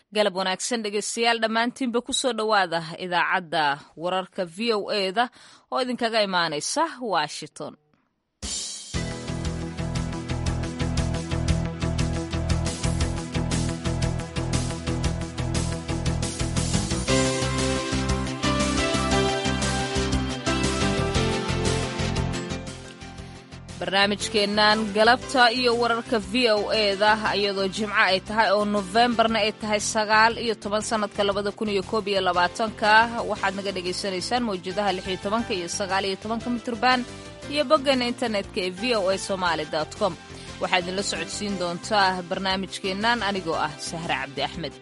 galab wanaagsan dhegeystayaal dhammaantiinba kusoo dhowaada idaacadda wararka v o eda oo idinkaga imaanaysa washington barnaamijkeennan galabta iyo wararka v o eda iyadoo jimco ay tahay oo nofembarna ay tahay sagaal iyo toban sanadka labada kun iyo koob iyo labaatanka waxaad naga dhagaysanaysaan mawjadaha lix iyo tobanka iyo sagaal iyo tobanka mitrban iyo boggeena internetka ee v o a somaali com waxaa idinla socodsiin doontaa barnaamijkeennan anigoo ah sahre cabdi axmed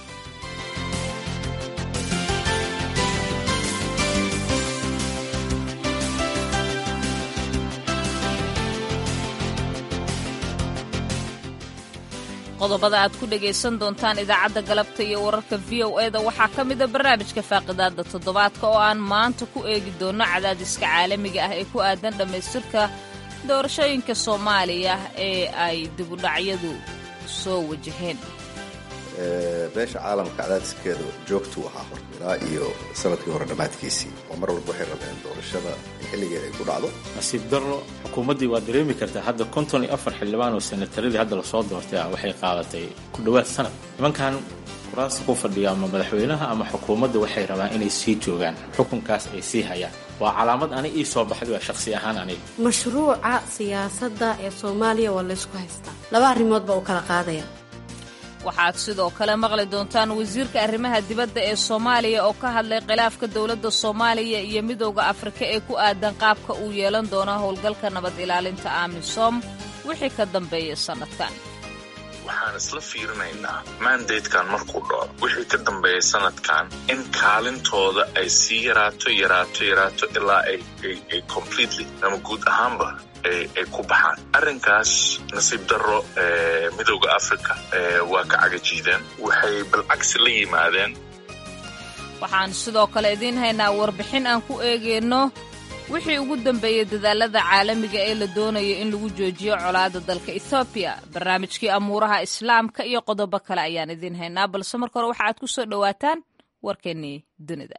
qodobada aad ku dhegaysan doontaan idaacadda galabta iyo wararka v o eda waxaa ka mida barnaamijka faaqidaada toddobaadka oo aan maanta ku eegi doonno cadaadiska caalamiga ah ee ku aadan dhammaystirka doorashooyinka soomaaliya ee ay dibudhacyadu soo wajaheen beesha caalamka cadaadiskeeda joogtuu ahaa hor ilaa iyo sanadkii hore dhammaadkiisii oo mar walba waxay rabeen doorashada in xilligeeda ay ku dhacdo nasiib darro xukuumaddii waa dareemi kartaa hadda konton iyo afar xildhibaan oo senataradii hadda lasoo doortay ah waxay qaadatay ku dhowaad sanad nimankan kuraasta ku fadhiya ama madaxweynaha ama xukuumadda waxay rabaan inay sii joogaan xukunkaas ay sii hayaan waa calaamad ani ii soo baxday waa shakhsi ahaan aniga mashruuca siyaasadda ee soomaaliya waa laysku haystaa laba arrimood baa u kala qaadaya waxaad sidoo kale maqli doontaan wasiirka arrimaha dibadda ee soomaaliya oo ka hadlay khilaafka dowladda soomaaliya iyo midooda afrika ee ku aadan qaabka uu yeelan doono howlgalka nabad ilaalinta amisom wixii ka dambeeya sannadkan waxaan isla fiirinaynaa mandatekan markuu dhaco wixii ka dambeeya sanadkan in kaalintooda ay sii yaraato yaraato yaraato ilaa ay completely ama guud ahaanba ay ku baxaan arrinkaas nasiib darro midooda africa waa ka cagajiideen waxay balcagsi la yimaadeen waxaan sidoo kale idiin haynaa warbixin aan ku eegayno wixii ugu dambeeyey dadaalada caalamiga ee la doonayo in lagu joojiyo colaada dalka ethoobiya barnaamijkii amuuraha islaamka iyo qodobo kale ayaan idiin haynaa balse marka hore waxa aad ku soo dhowaataan warkeennii dunida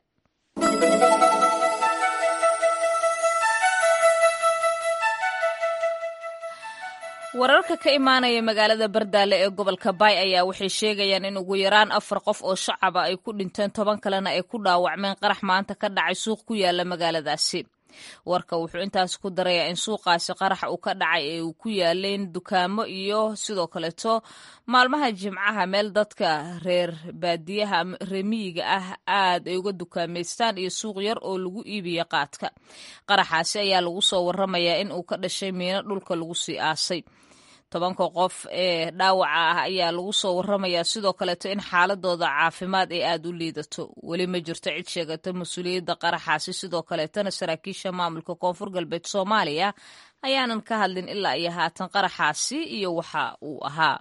wararka ka imaanaya magaalada bardaale ee gobolka baay ayaa waxay sheegayaan in ugu yaraan afar qof oo shacaba ay ku dhinteen toban kalena ay ku dhaawacmeen qarax maanta ka dhacay suuq ku yaala magaaladaasi warka wuxuu intaas ku darayaa in suuqaasi qarax uu ka dhacay ee uu ku yaaleen dukaamo iyo sidoo kaleeto maalmaha jimcaha meel dadka reer baadiyaha reemiyiga ah aad ay uga dukaamaystaan iyo suuq yar oo lagu iibiya qaadka qaraxaasi ayaa lagu soo waramayaa in uu ka dhashay miino dhulka lagu sii aasay tobanka qof ee dhaawaca ah ayaa lagu soo waramayaa sidoo kaleeto in xaaladooda caafimaad ay aad u liidato weli ma jirto cid sheegata mas-uuliyadda qaraxaasi sidoo kaleetana saraakiisha maamulka koonfur galbeed soomaaliya ayaanan ka hadlin ilaa iyo haatan qaraxaasi iyo waxa uu ahaa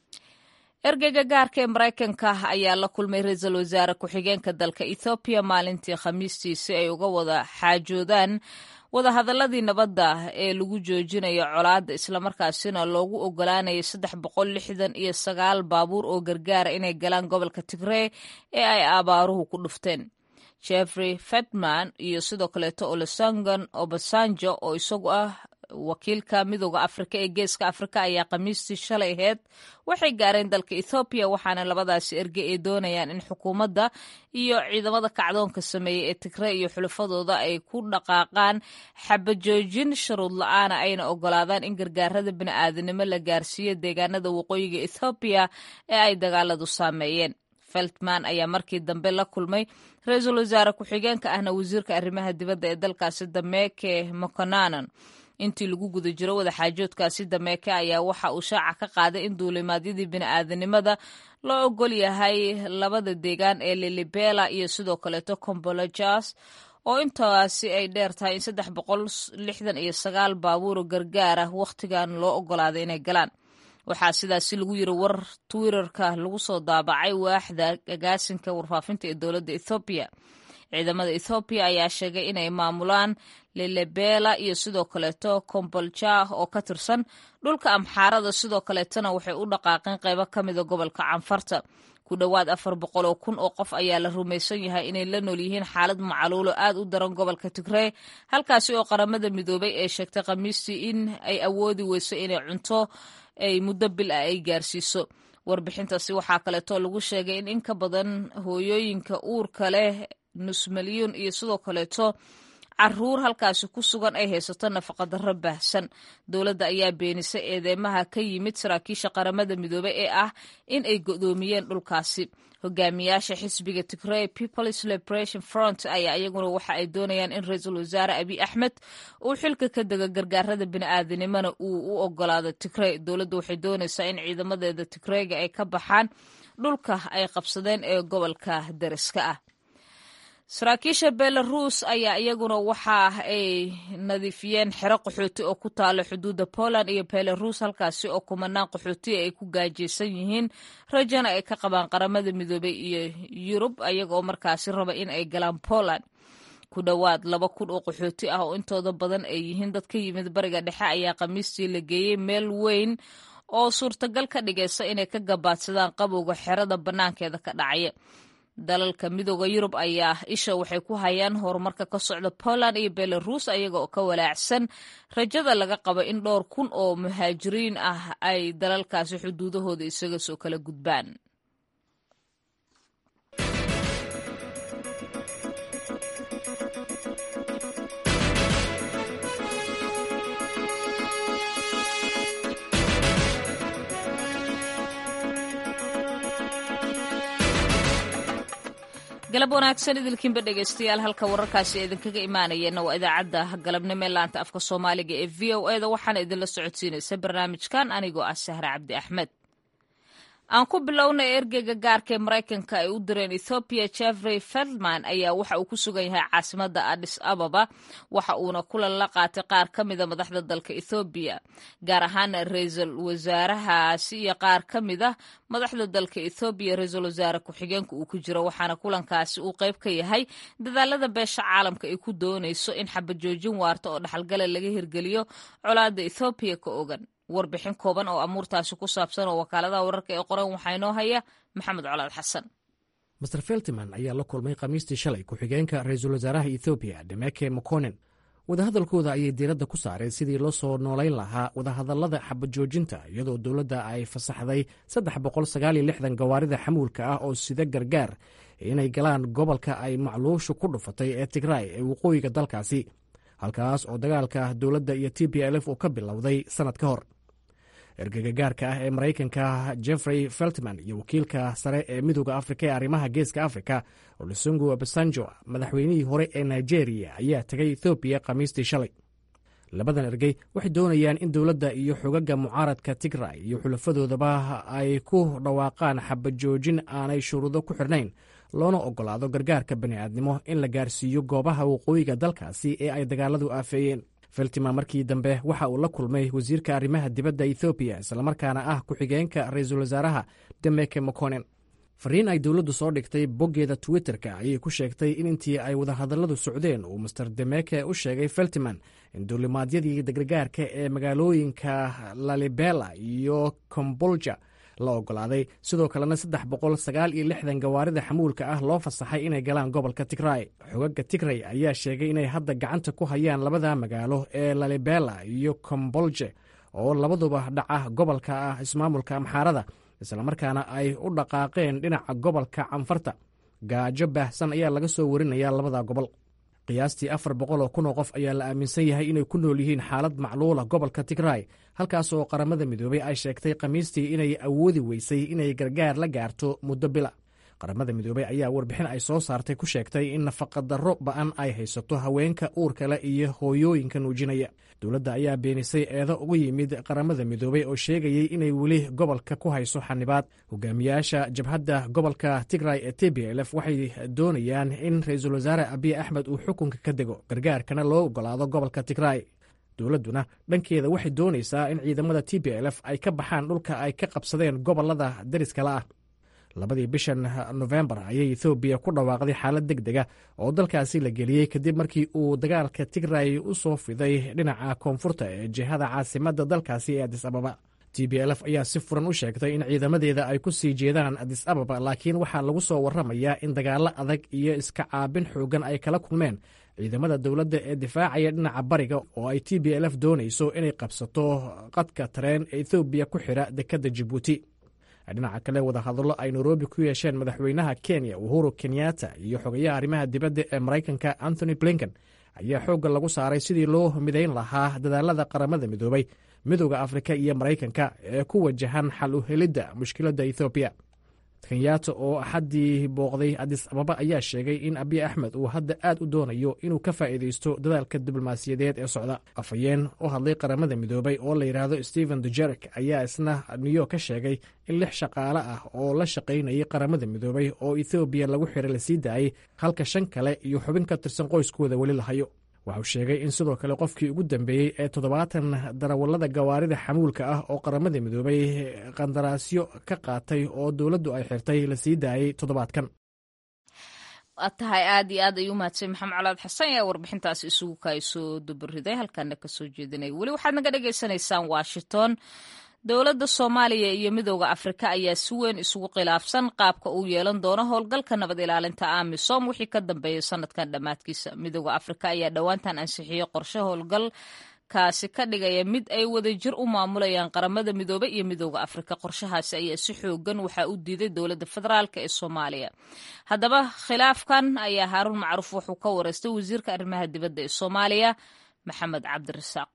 ergeyga gaarka ee maraykanka ayaa la kulmay ra-iisul wasaare ku-xigeenka dalka ethoobiya maalintii khamiistii si ay uga wada xaajoodaan wadahadaladii nabadda ee lagu joojinayo colaadda islamarkaasina loogu ogolaanayay saddex boqol lixdan iyo sagaal baabuur oo gargaara inay galaan gobolka tigree ee ay abaaruhu ku dhufteen jeffrey fetman iyo sidoo kaleeto olosangan obasanjo oo isagu ah wakiilka midooda afrika ee geeska afrika ayaa khamiistii shalay aheyd waxay gaareen dalka ethoobiya waxaana labadaasi erge ay doonayaan in xukuumadda iyo ciidamada kacdoonka sameeyey ee tigre iyo xulafadooda ay ku dhaqaaqaan xabajoojin sharuud la-aana ayna ogolaadaan in gargaarada bini'aadanimo la gaarsiiyo deegaanada waqooyiga ethoobiya ee ay dagaaladu saameeyeen feltman ayaa markii dambe la kulmay ra-iisul wasaare ku-xigeenka ahna wasiirka arrimaha dibadda ee dalkaasi dameeke mokonanan intii lagu guda jiro wadaxaajoodkaasi dameeke ayaa waxa uu shaaca ka qaaday in duulimaadyadii bini'aadanimada loo ogol yahay labada deegaan ee lilibela iyo sidoo kaleeto combolojas oo intaasi ay dheer tahay in saddex boqol lixdan iyo sagaal baabuuro gargaar ah wakhtigan loo ogolaaday inay galaan waxaa sidaasi lagu yiri war twitterka lagu soo daabacay waaxda agaasinka warfaafinta ee dowladda ethoobiya ciidamada ethoobiya ayaa sheegay inay maamulaan lilebela iyo sidoo kaleeto kombolja oo ka tirsan dhulka amxaarada sidoo kaleetona waxay u dhaqaaqeen qaybo ka mida gobolka canfarta ku dhowaad afar boqol oo kun oo qof ayaa la rumaysan yahay inay la nool yihiin xaalad macaluulo aad u daran gobolka tigrey halkaasi oo qaramada midoobay ee sheegtay khamiistii in ay awoodi weyso inay cunto ay muddo bil ah ay gaarsiiso warbixintaasi waxaa kaleeto lagu sheegay in in ka badan hooyooyinka uurka leh nus milyuun iyo sidoo kaleeto caruur halkaasi ku sugan ay haysato nafaqadarro baahsan dowladda ayaa beenisay eedeymaha ka yimid saraakiisha qaramada midoobey ee ah in ay godoomiyeen dhulkaasi hogaamiyaasha xisbiga tigrey peoples liberation front ayaa iyaguna waxa ay doonayaan in ra-iisul wasaare abiy axmed uu xilka ka dego gargaarada bini'aadanimona uu u ogolaado tigrey dowladda waxay doonaysaa in ciidamadeeda tigreyga ay ka baxaan dhulka ay qabsadeen ee gobolka dariska ah saraakiisha belarus ayaa iyaguna waxa ay nadiifiyeen xero qaxooti oo ku taalo xuduudda poland iyo belarus halkaasi oo kumanaan qaxootiya ay ku gaajaysan yihiin rajana ay ka qabaan qaramada midoobey iyo yurub ayagaoo markaasi raba in ay galaan poland ku dhowaad laba kun oo qaxooti ah oo intooda badan ay yihiin dad ka yimid bariga dhexe ayaa khamiistii la geeyey meel weyn oo suurtagal ka dhigaysa inay ka gabaadsadaan qabowga xerada bannaankeeda ka dhacaya dalalka midooda yurub ayaa isha waxay ku hayaan horumarka ka socda poland iyo belarus ayaga oo ka walaacsan rajada laga qabo in dhowr kun oo muhaajiriin ah ay dalalkaasi xuduudahooda isaga soo kala gudbaan galab wanaagsan idilkiinba dhegaystayaal halka wararkaasi idinkaga imaanayeenna waa idaacadda galabnimo ee laanta afka soomaaliga ee v o e da waxaana idinla socodsiinaysa barnaamijkan anigoo ah sahre cabdi axmed aan ku bilownay ergeyga gaarka ee maraykanka ay u direen ethoobiya jeffrey feldman ayaa waxa uu ku sugan yahay caasimadda adis ababa waxa uuna kulan la qaatay qaar ka mida madaxda dalka ethoobiya gaar ahaan ra-iisul wasaarahaasi iyo qaar ka mid a madaxda dalka ethoobiya ra-iisul wasaare ku-xigeenka uu ku jiro waxaana kulankaasi uu qayb ka yahay dadaalada beesha caalamka ay ku doonayso in xabajoojin waarta oo dhaxalgala laga hirgeliyo colaadda ethoobiya ka ogan warbixin kooban oo amuurtaasi ku saabsan oo wakaaladaha wararka ee qoran waxaa inoo haya maxamed colaad xasan master feltiman ayaa la kulmay khamiistii shalay ku-xigeenka ra-iisul wasaaraha ethoobiya demeke mokonen wadahadalkooda ayay diiradda ku saareen sidii loo soo noolayn lahaa wadahadallada xabajoojinta iyadoo dowladda ay fasaxday saddex boqol sagaaliyo lixdan gawaarida xamuulka ah oo sida gargaar inay galaan gobolka ay macluushu ku dhufatay ee tigraay ee waqooyiga dalkaasi halkaas oo dagaalka dowladda iyo t b lf uu ka bilowday sannad ka hor ergega gaarka ah ee maraykanka jeffrey feltman iyo wakiilka sare ee midooda afrika ee arrimaha geeska afrika olusungu obasanjo madaxweynihii hore ee nigeria ayaa tegay ethoobiya khamiistii shalay labadan ergey waxay doonayaan in dowladda iyo xogaga mucaaradka tigray iyo xulafadoodaba ay ku dhawaaqaan xabajoojin aanay shuruudo ku xidhnayn loona ogolaado gargaarka bani'aadnimo in la gaarsiiyo goobaha waqooyiga dalkaasi ee ay dagaaladu aafeeyeen feltima markii dambe waxa uu la kulmay wasiirka arrimaha dibadda ethoobiya islamarkaana ah ku-xigeenka ra-iisul wasaaraha demeke mokonen fariin ay dowladdu soo dhigtay boggeeda twitterka ayay ku sheegtay in intii ay wadahadalladu socdeen uu master demeke u sheegay feltiman in duulimaadyadii gargaarka ee magaalooyinka lalibela iyo kombolja la ogolaaday sidoo kalena saddex boqol sagaal iyo lixdan gawaarida xamuulka ah loo fasaxay inay galaan gobolka tigray xogaga tigray ayaa sheegay inay hadda gacanta ku hayaan labada magaalo ee lalibela iyo kombolje oo labaduba dhaca gobolka ah ismaamulka amxaarada islamarkaana ay u dhaqaaqeen dhinaca gobolka canfarta gaajo baahsan ayaa laga soo warinayaa labada gobol qiyaastii afar boqol oo kun oo qof ayaa la aaminsan yahay inay ku nool yihiin xaalad macluula gobolka tigray halkaas oo qaramada midoobay ay sheegtay khamiistii inay awoodi weysay inay gargaar la gaarto muddo bila qaramada midoobey ayaa warbixin ay soo saartay ku sheegtay in nafaqadarro ba'an ay haysato haweenka uurkale iyo hooyooyinka nuujinaya dowladda ayaa beenisay eedo ugu yimid qaramada midoobey oo sheegayey inay weli gobolka ku hayso xanibaad hogaamiyaasha jabhadda gobolka tigray ee t b lf waxay doonayaan in ra-iisul wasaare abiy axmed uu xukunka ka dego gargaarkana loo ogolaado gobolka tigray dowladduna dhankeeda waxay doonaysaa in ciidamada t b lf ay ka baxaan dhulka ay ka qabsadeen gobolada dariskala ah labadii bishan nofembar ayay ethoobiya ku dhawaaqday xaalad deg dega oo dalkaasi la geliyey kadib markii uu dagaalka tigray u soo fiday dhinaca koonfurta ee jihada caasimadda dalkaasi ee adis ababa t b lf ayaa si furan u sheegtay in ciidamadeeda ay ku sii jeedaan adis ababa laakiin waxaa lagu soo warramayaa in dagaallo adag iyo iska caabin xoogan ay kala kulmeen ciidamada dowladda ee difaacaya dhinaca bariga oo ay t b lf doonayso inay qabsato qadka tareen ee ethoobiya ku xidha dekedda jibuuti dhinaca kale wadahadallo ay nairobi ku yeesheen madaxweynaha kenya uhuru kenyatta iyo xogayaha arrimaha dibadda ee maraykanka anthony blinken ayaa xoogga lagu saaray sidii loo midayn lahaa dadaalada qaramada midoobay midooda afrika iyo maraykanka ee ku wajahan xal u helidda mushkiladda ethoobiya kenyatta oo axaddii booqday adis ababa ayaa sheegay in abiy axmed uu hadda aad u doonayo inuu ka faa'iidaysto dadaalka diblomaasiyadeed ee socda afhayeen u hadlay qaramada midoobay oo la yidhaahdo stephen dujerek ayaa isna new york ka sheegay in lix shaqaale ah oo la shaqaynayay qaramada midoobay oo ethoobiya lagu xiray la sii daayey halka shan kale iyo xubin ka tirsan qoyskooda weli la hayo waxau sheegay in sidoo kale qofkii ugu dambeeyey ee toddobaatan darawallada gawaarida xamuulka ah oo qaramada midoobay qandaraasyo ka qaatay oo dowladdu ay xirtay la sii daayey toddobaadkan waad tahay aad iyo aad ayuu mahadsan maxamed colaad xasan ayaa warbixintaas isugu kaysoo dubariday halkaana kasoo jeedinay weli waxaad naga dhagaysanaysaan washington dowladda soomaaliya iyo midooda afrika ayaa si weyn isugu khilaafsan qaabka uu yeelan doono howlgalka nabad ilaalinta amisom wixii ka dambeeya sanadkan dhammaadkiisa midooda afrika ayaa dhowaantan ansixiyey qorshe howlgal kaasi ka dhigaya mid ay wadajir u maamulayaan qaramada midoobe iyo midooda afrika qorshahaasi ayaa si xoogan waxaa u diiday dowladda federaalk ee soomaaliya haddaba khilaafkan ayaa haaruun macruuf wuxuu ka wareystay wasiirka arrimaha dibadda ee soomaaliya maxamed cabdirasaaq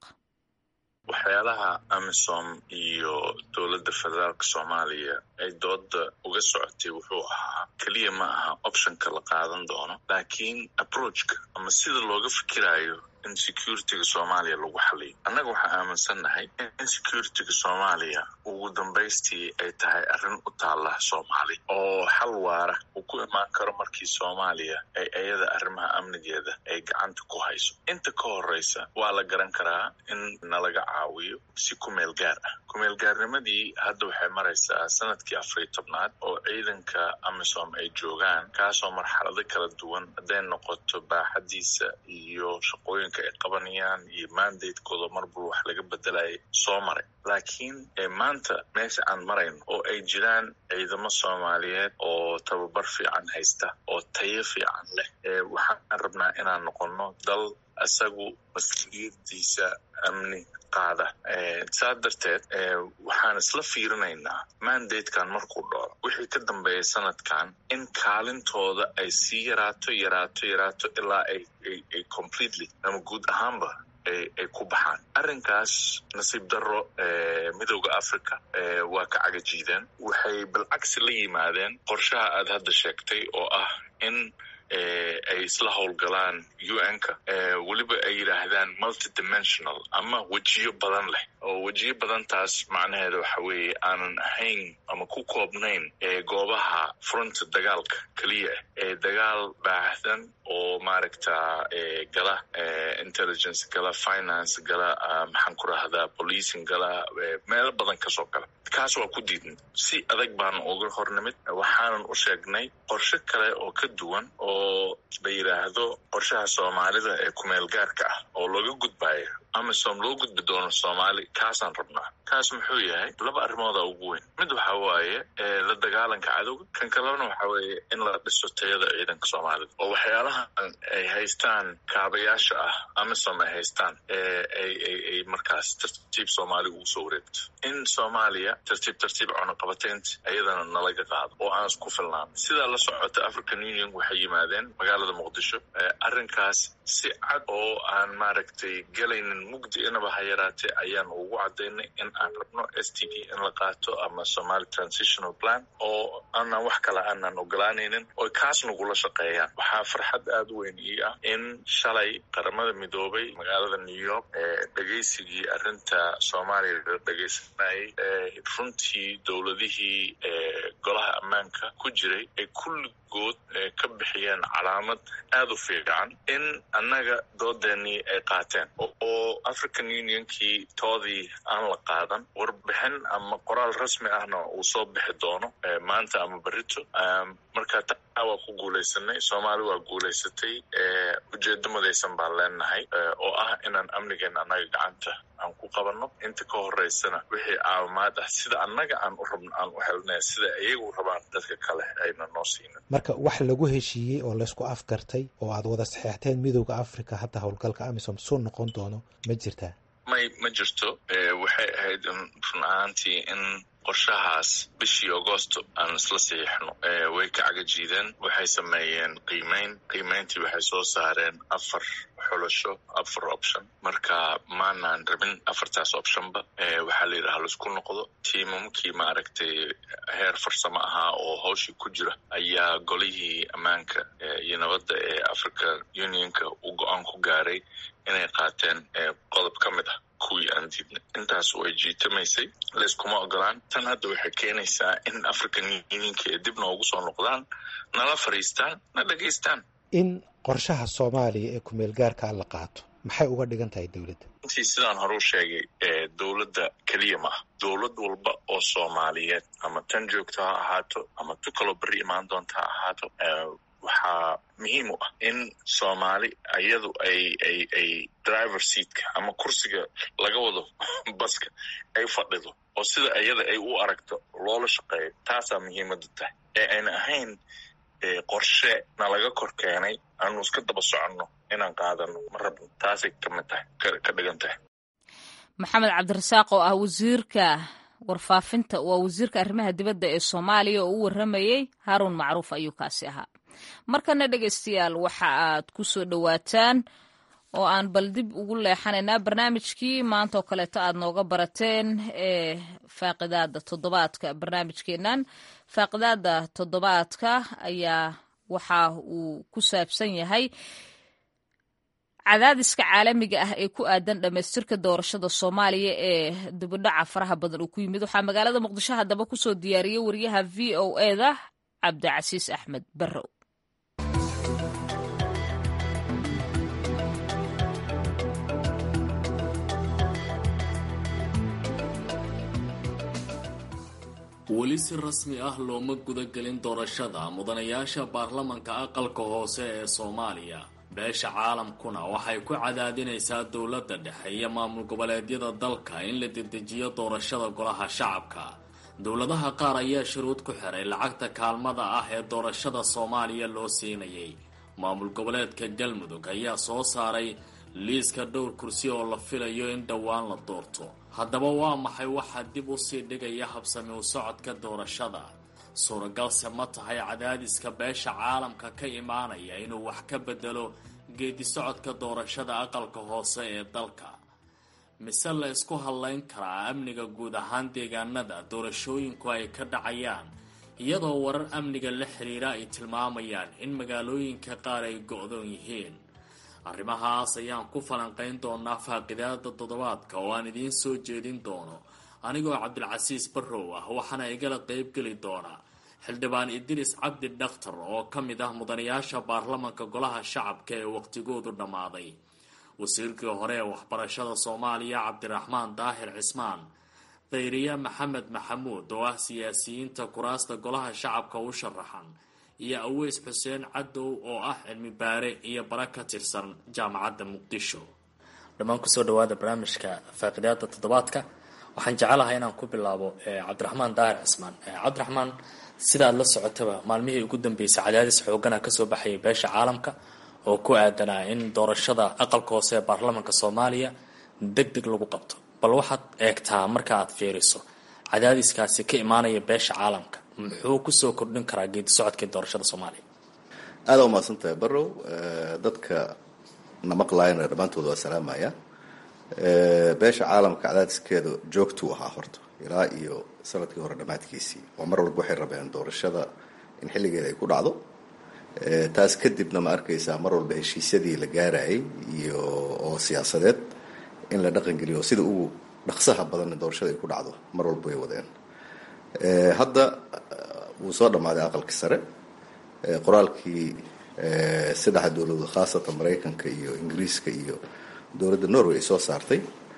waxyaalaha amisom iyo dowladda federaalka soomaaliya ay dooda uga socotay wuxuu ahaa keliya ma aha optionka la qaadan doono laakiin approachka ama sida looga fikirayo in securityga soomaaliya lagu xaliyo annaga waxaan aaminsannahay in securityga soomaaliya ugu dambaystii ay tahay arrin u taalla soomaaliya oo xal waara uu ku imaan karo markii soomaaliya ay iyada arrimaha amnigeeda ay gacanta ku hayso inta ka horeysa waa la garan karaa in nalaga caawiyo si kumeel gaar ah kumeel gaarnimadii hadda waxay maraysaa sanadkii afariyo tobnaad oo ciidanka amisom ay joogaan kaasoo marxalado kala duwan hadday noqoto baaxadiisa iyo shaqooyin ay qabanayaan iyo mandatekooda marbul wax laga bedelaya soo maray laakiin maanta meesha aan marayno oo ay jiraan ciidamo soomaaliyeed oo tababar fiican haysta oo tayo fiican leh waxaan rabnaa inaan noqono dal isagu mas-uuliyadiisa amni qaada saa darteed waxaan isla fiirinaynaa mandatekan markuu dhaco wixii ka dambeeya sanadkan in kaalintooda ay sii yaraato yaraato yaraato ilaa ay completely ama guud ahaanba ay ku baxaan arrinkaas nasiib darro midooda africa waa ka cagajiideen waxay balcagsi la yimaadeen qorshaha aad hadda sheegtay oo ah in ay isla howlgalaan un-ka weliba ay yidhaahdaan multidimensional ama wejiyo badan leh oo wejiyo badantaas macnaheeda waxa weeye aanan ahayn ama ku koobnayn goobaha fronta dagaalka keliya ee dagaal baahdan oo maaragta gala intelligence gala finance gala maxaan ku rahdaa policing gala meelo badan kasoo gala kaas waa ku diidnay si adag baan uga hornimid waxaanan u sheegnay qorshe kale oo ka duwan oo la yidhaahdo qorshaha soomaalida ee kumeel gaarka ah oo looga gudbayo amisom loo gudbi doono soomaali kaasaan rabnaa kaas muxuu yahay laba arrimooda ugu weyn mid waxa waaye la dagaalanka cadowga kan kalena waxa weeye in la dhiso tayada ciidanka soomaalida oo waxyaalahan ay haystaan kaabayaasha ah amisom ay haystaan ay markaas tartiib soomaali ugu soo wareegto in soomaaliya tartiib tartiib cunaqabataynta iyadana nalaga qaado oo aan isku filnaan sidaa la socota african union waxay yimaadeen magaalada muqdisho arrinkaas si cad oo aan maaragtay gelaynin mugdi inaba ha yaraatee ayaan ugu cadaynay in aan rabno s t p in la qaato ama somali transitional plan oo aanan wax kale aanan ogolaanaynin oo kaas nagula shaqeeyaan waxaa farxad aada u weyn ii ah in shalay qaramada midoobay magaalada new york dhegaysigii arrinta soomaaliya la dhegaysanayay runtii dowladihii golaha ammaanka ku jiray ay kulligood ka bixiyeen calaamad aada u fiican in annaga doodeenii ay qaateen oo african unionkii toodii aan la qaadan warbixin ama qoraal rasmi ahna uu soo bixi doono maanta ama berito marka waa ku guulaysanay soomaali waa guulaysatay ujeedo madaysan baan leenahay oo ah inaan amnigeena annaga gacanta aan ku qabanno inta ka horeysana wixii caawimaad ah sida annaga aan u rabno aan u helnay sida iyagu rabaan dadka kale ayna noo siinin marka wax lagu heshiiyey oo laysku afgartay oo aad wada saxeexteen midooda africa hadda howlgalka amisom suu noqon doono ma jirtaa may ma jirto waxay ahayd run ahaantii in qorshahaas bishii agosto aan isla saxiixno way ka cagajiideen waxay sameeyeen qiimeyn qiimeyntii waxay soo saareen afar xulasho afar option marka maanaan rabin afartaas optionba waxaa la yidhaha laisku noqdo tiimamkii maaragtay heer farsamo ahaa oo hawshii ku jira ayaa golihii ammaanka iyo nabadda ee africa unionka uu go-aan ku gaaray inay qaateen qodob ka mid ah kuwii aan diidnay intaas way jiitamaysay layskuma ogolaan tan hadda waxay keenaysaa in african unionka ee dib noogu soo noqdaan nala fadhiistaan na dhegaystaan in qorshaha soomaaliya ee kumeel gaarkaa la qaato maxay uga dhigan tahay dowladda intii sidaan hore u sheegay dowladda keliya ma ah dowlad walba oo soomaaliyeed ama tan joogto ha ahaato ama tu kaloo berri imaan doonta ha ahaato waxaa muhiim u ah in soomaali iyadu ay ay ay driver seatka ama kursiga laga wado baska ay fadhido oo sida iyada ay u aragto loola shaqeeyo taasaa muhiimada tahay ee ayna ahayn qorshe na laga kor keenay aanu iska daba soconno inaan qaadano ma rabno taasay kamid tahay ka dhigan tahay maxamed cabdirasaaq oo ah wasiirka warfaafinta waa wasiirka arrimaha dibadda ee soomaaliya oo u warramayey haaruun macruuf ayuu kaasi ahaa markana dhegaystayaal waxa aad ku soo dhowaataan oo aan bal dib ugu leexanaynaa barnaamijkii maanta oo kaleeto aad nooga barateen ee faaqidaada toddobaadka barnaamijkeennan faaqidaada toddobaadka ayaa waxa uu ku saabsan yahay cadaadiska caalamiga ah ee ku aadan dhammaystirka doorashada soomaaliya ee dibidhaca faraha badan uu ku yimid waxaa magaalada muqdisho haddaba kusoo diyaariyey wariyaha v o eda cabdicasiis axmed barrow weli si rasmi ah looma gudagelin doorashada mudanayaasha baarlamanka aqalka hoose ee soomaaliya beesha caalamkuna waxay ku cadaadinaysaa dowladda dhexe iyo maamul goboleedyada dalka in la dedejiyo doorashada golaha shacabka dowladaha qaar ayaa shuruud ku xiray lacagta kaalmada ah ee doorashada soomaaliya loo siinayay maamul goboleedka galmudug ayaa soo saaray liiska dhowr kursi oo la filayo in dhowaan la doorto haddaba waa maxay waxaa dib usii dhigaya habsami u socodka doorashada suuragalse ma tahay cadaadiska beesha caalamka ka imaanaya inuu wax ka bedelo geedi socodka doorashada aqalka hoose ee dalka mise la isku hadlayn karaa amniga guud ahaan deegaanada doorashooyinku ay ka dhacayaan iyadoo warar amniga la xiriira ay tilmaamayaan in magaalooyinka qaar ay go-doon yihiin arrimahaas ayaan ku falanqayn doonaa faaqidaada toddobaadka oo aan idiin soo jeedin doono anigoo cabdilcasiis barrow ah waxaana igala qeybgeli doona xildhibaan idris cabdi dhakhtar oo ka mid ah mudanayaasha baarlamanka golaha shacabka ee waqtigoodu dhammaaday wasiirkii hore ee waxbarashada soomaaliya cabdiraxmaan daahir cismaan khayriye maxamed maxamuud oo ah siyaasiyiinta kuraasta golaha shacabka u sharaxan iyo aweys xuseen cadow oo ah cilmi baare iyo bara ka tirsan jaamacadda muqdisho dhammaan kusoo dhawaada barnaamijka faaqidaada toddobaadka waxaan jecelahay inaan ku bilaabo cabdiraxmaan daahir cismaan cabdiraxmaan sida aad la socotaba maalmihii ugu dambeysay cadaadis xoogana kasoo baxayay beesha caalamka oo ku aadanaa in doorashada aqalka hoose ee baarlamanka soomaaliya deg deg lagu qabto bal waxaad eegtaa marka aad fiiriso cadaadiskaasi ka imaanaya beesha caalamka muxuu kusoo kordhin karaa geedi socodka doorashada soomaaliya aada umahadsan tahay barrow dadka na maqlaayana dhammaantood waa salaamaya beesha caalamka cadaadiskeeda joogtuu ahaa horta ilaa iyo sanadkii hore dhammaadkiisii oo mar walba waxay rabeen doorashada in xilligeeda ay ku dhacdo taas kadibna ma arkaysaa mar walba heshiisyadii la gaarayay iyo oo siyaasadeed in la dhaqangeliyo sida ugu dhaqsaha badanna doorashada ay ku dhacdo mar walba way wadeen hadda wuu soo dhammaaday aqalkii sare qoraalkii saddexda dowladood khaasatan maraykanka iyo ingiriiska iyo dowladda norway ay soo saartay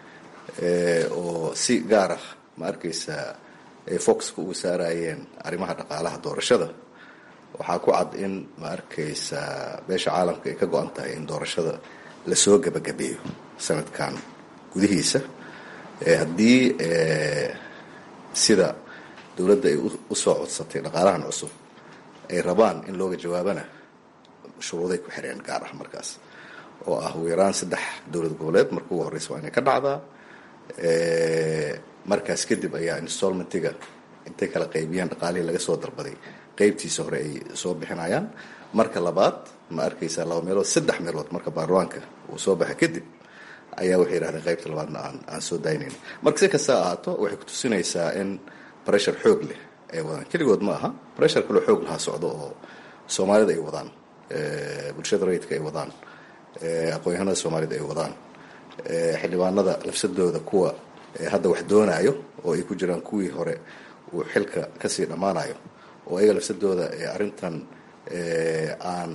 oo si gaar ah ma arkaysaa ay foxka uga saarayeen arrimaha dhaqaalaha doorashada waxaa ku cad in ma arkaysa beesha caalamka ay ka go-an tahay in doorashada lasoo gebagabeeyo sanadkan gudihiisa haddii sida dowladda ay usoo codsatay dhaqaalahan cusub ay rabaan in looga jawaabana shuruuday ku xireen gaar ah markaas oo ah ugu yaraan saddex dowlad goboleed marka ugu horreysa waa inay ka dhacdaa markaas kadib ayaa installmentiga intay kala qaybiyaan dhaqaalihii laga soo dalbaday qeybtiisa hore ay soo bixinayaan marka labaad ma arkaysaa laba meelood saddex meelood marka baarlamaanka uu soo baxa kadib ayaa waxay yidhahdeen qaybta labaadna aan aan soo daynayn marka si kasta ahaato waxay ku tusinaysaa in pressure xoog leh ay wadaan keligood ma aha pressure kaloo xoog lahaa socdo oo soomaalida ay wadaan bulshada rayidka ay wadaan aqoon-yahanada soomaalida ay wadaan xildhibaanada lafsadooda kuwa hadda wax doonaayo oo ay ku jiraan kuwii hore uu xilka kasii dhammaanayo oo ayaga lafsadooda arrintan aan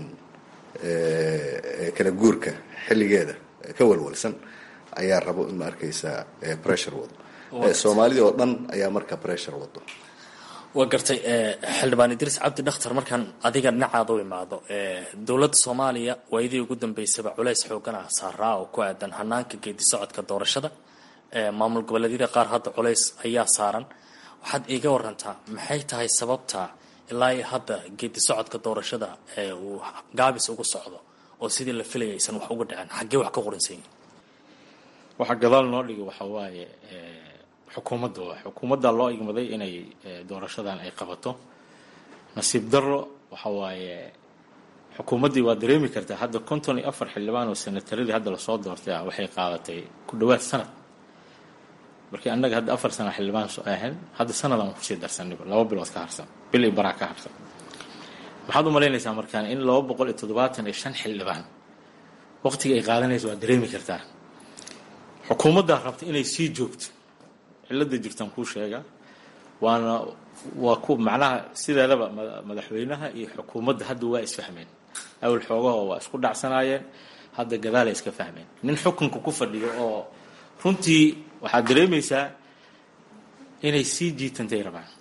kala guurka xilligeeda ka walwalsan ayaa rabo in ma arkaysaa pressure wado soomaalida oo dhan ayaa marka pressure wado waa gartay xildhibaan idriis cabdi dhakhtar markaan adiga dhinacaada u imaado dowladda soomaaliya waayadii ugu dambeysaba culays xoogana saaraa oo ku aadan hanaanka geedi socodka doorashada maamul goboleedyada qaar hadda culays ayaa saaran waxaad iiga warantaa maxay tahay sababta ilaa iyo hadda geedi socodka doorashada uu gaabis ugu socdo oo sidii la filaya aysan wax uga dhicin xaggee wax ka qoransan yihin waxaa gadaal noo dhigay waxa waaye xukuumadda waa xukuumadda loo igmaday inay doorashadan ay qabato nasiib darro waxa waaye xukuumaddii waa dareemi kartaa hadda konton iyo afar xildhibaan oo senataradii hadda lasoo doortay ah waxay qaadatay ku dhawaad sanad markii annaga hadda afar sana xildhibaan ahayn hadda sanadaan kusii darsaniba laba bilood ka harsan bil iyo baraa ka harsan waxaad u malaynaysaa markaan in laba boqol iyo toddobaatan iyo shan xildhibaan waqtiga ay qaadanayso waa dareemi kartaa xukuumaddaa rabta inay sii joogto cilada jirtaan kuu sheega waana waa ku macnaha sideedaba madaxweynaha iyo xukuumadda hadda waa isfahmeen awal xoogahoo waa isku dhacsanaayeen hadda gadaalay iska fahmeen nin xukunka ku fadhiyo oo runtii waxaad dareemaysaa inay sii jiitantay rabaan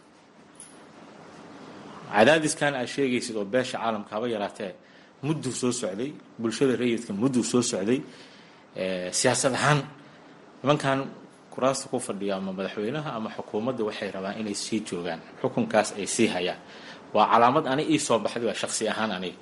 cadaadiskan aad sheegaysid oo beesha caalamka haba yaraatee mudduu soo socday bulshada rayidka mudduu soo socday siyaasad ahaan nimankan kuraasta ku fadhiya ama madaxweynaha ama xukuumadda waxay rabaan inay sii joogaan xukunkaas ay sii hayaan waa calaamad ani ii soo baxday waa shaksi ahaan aniga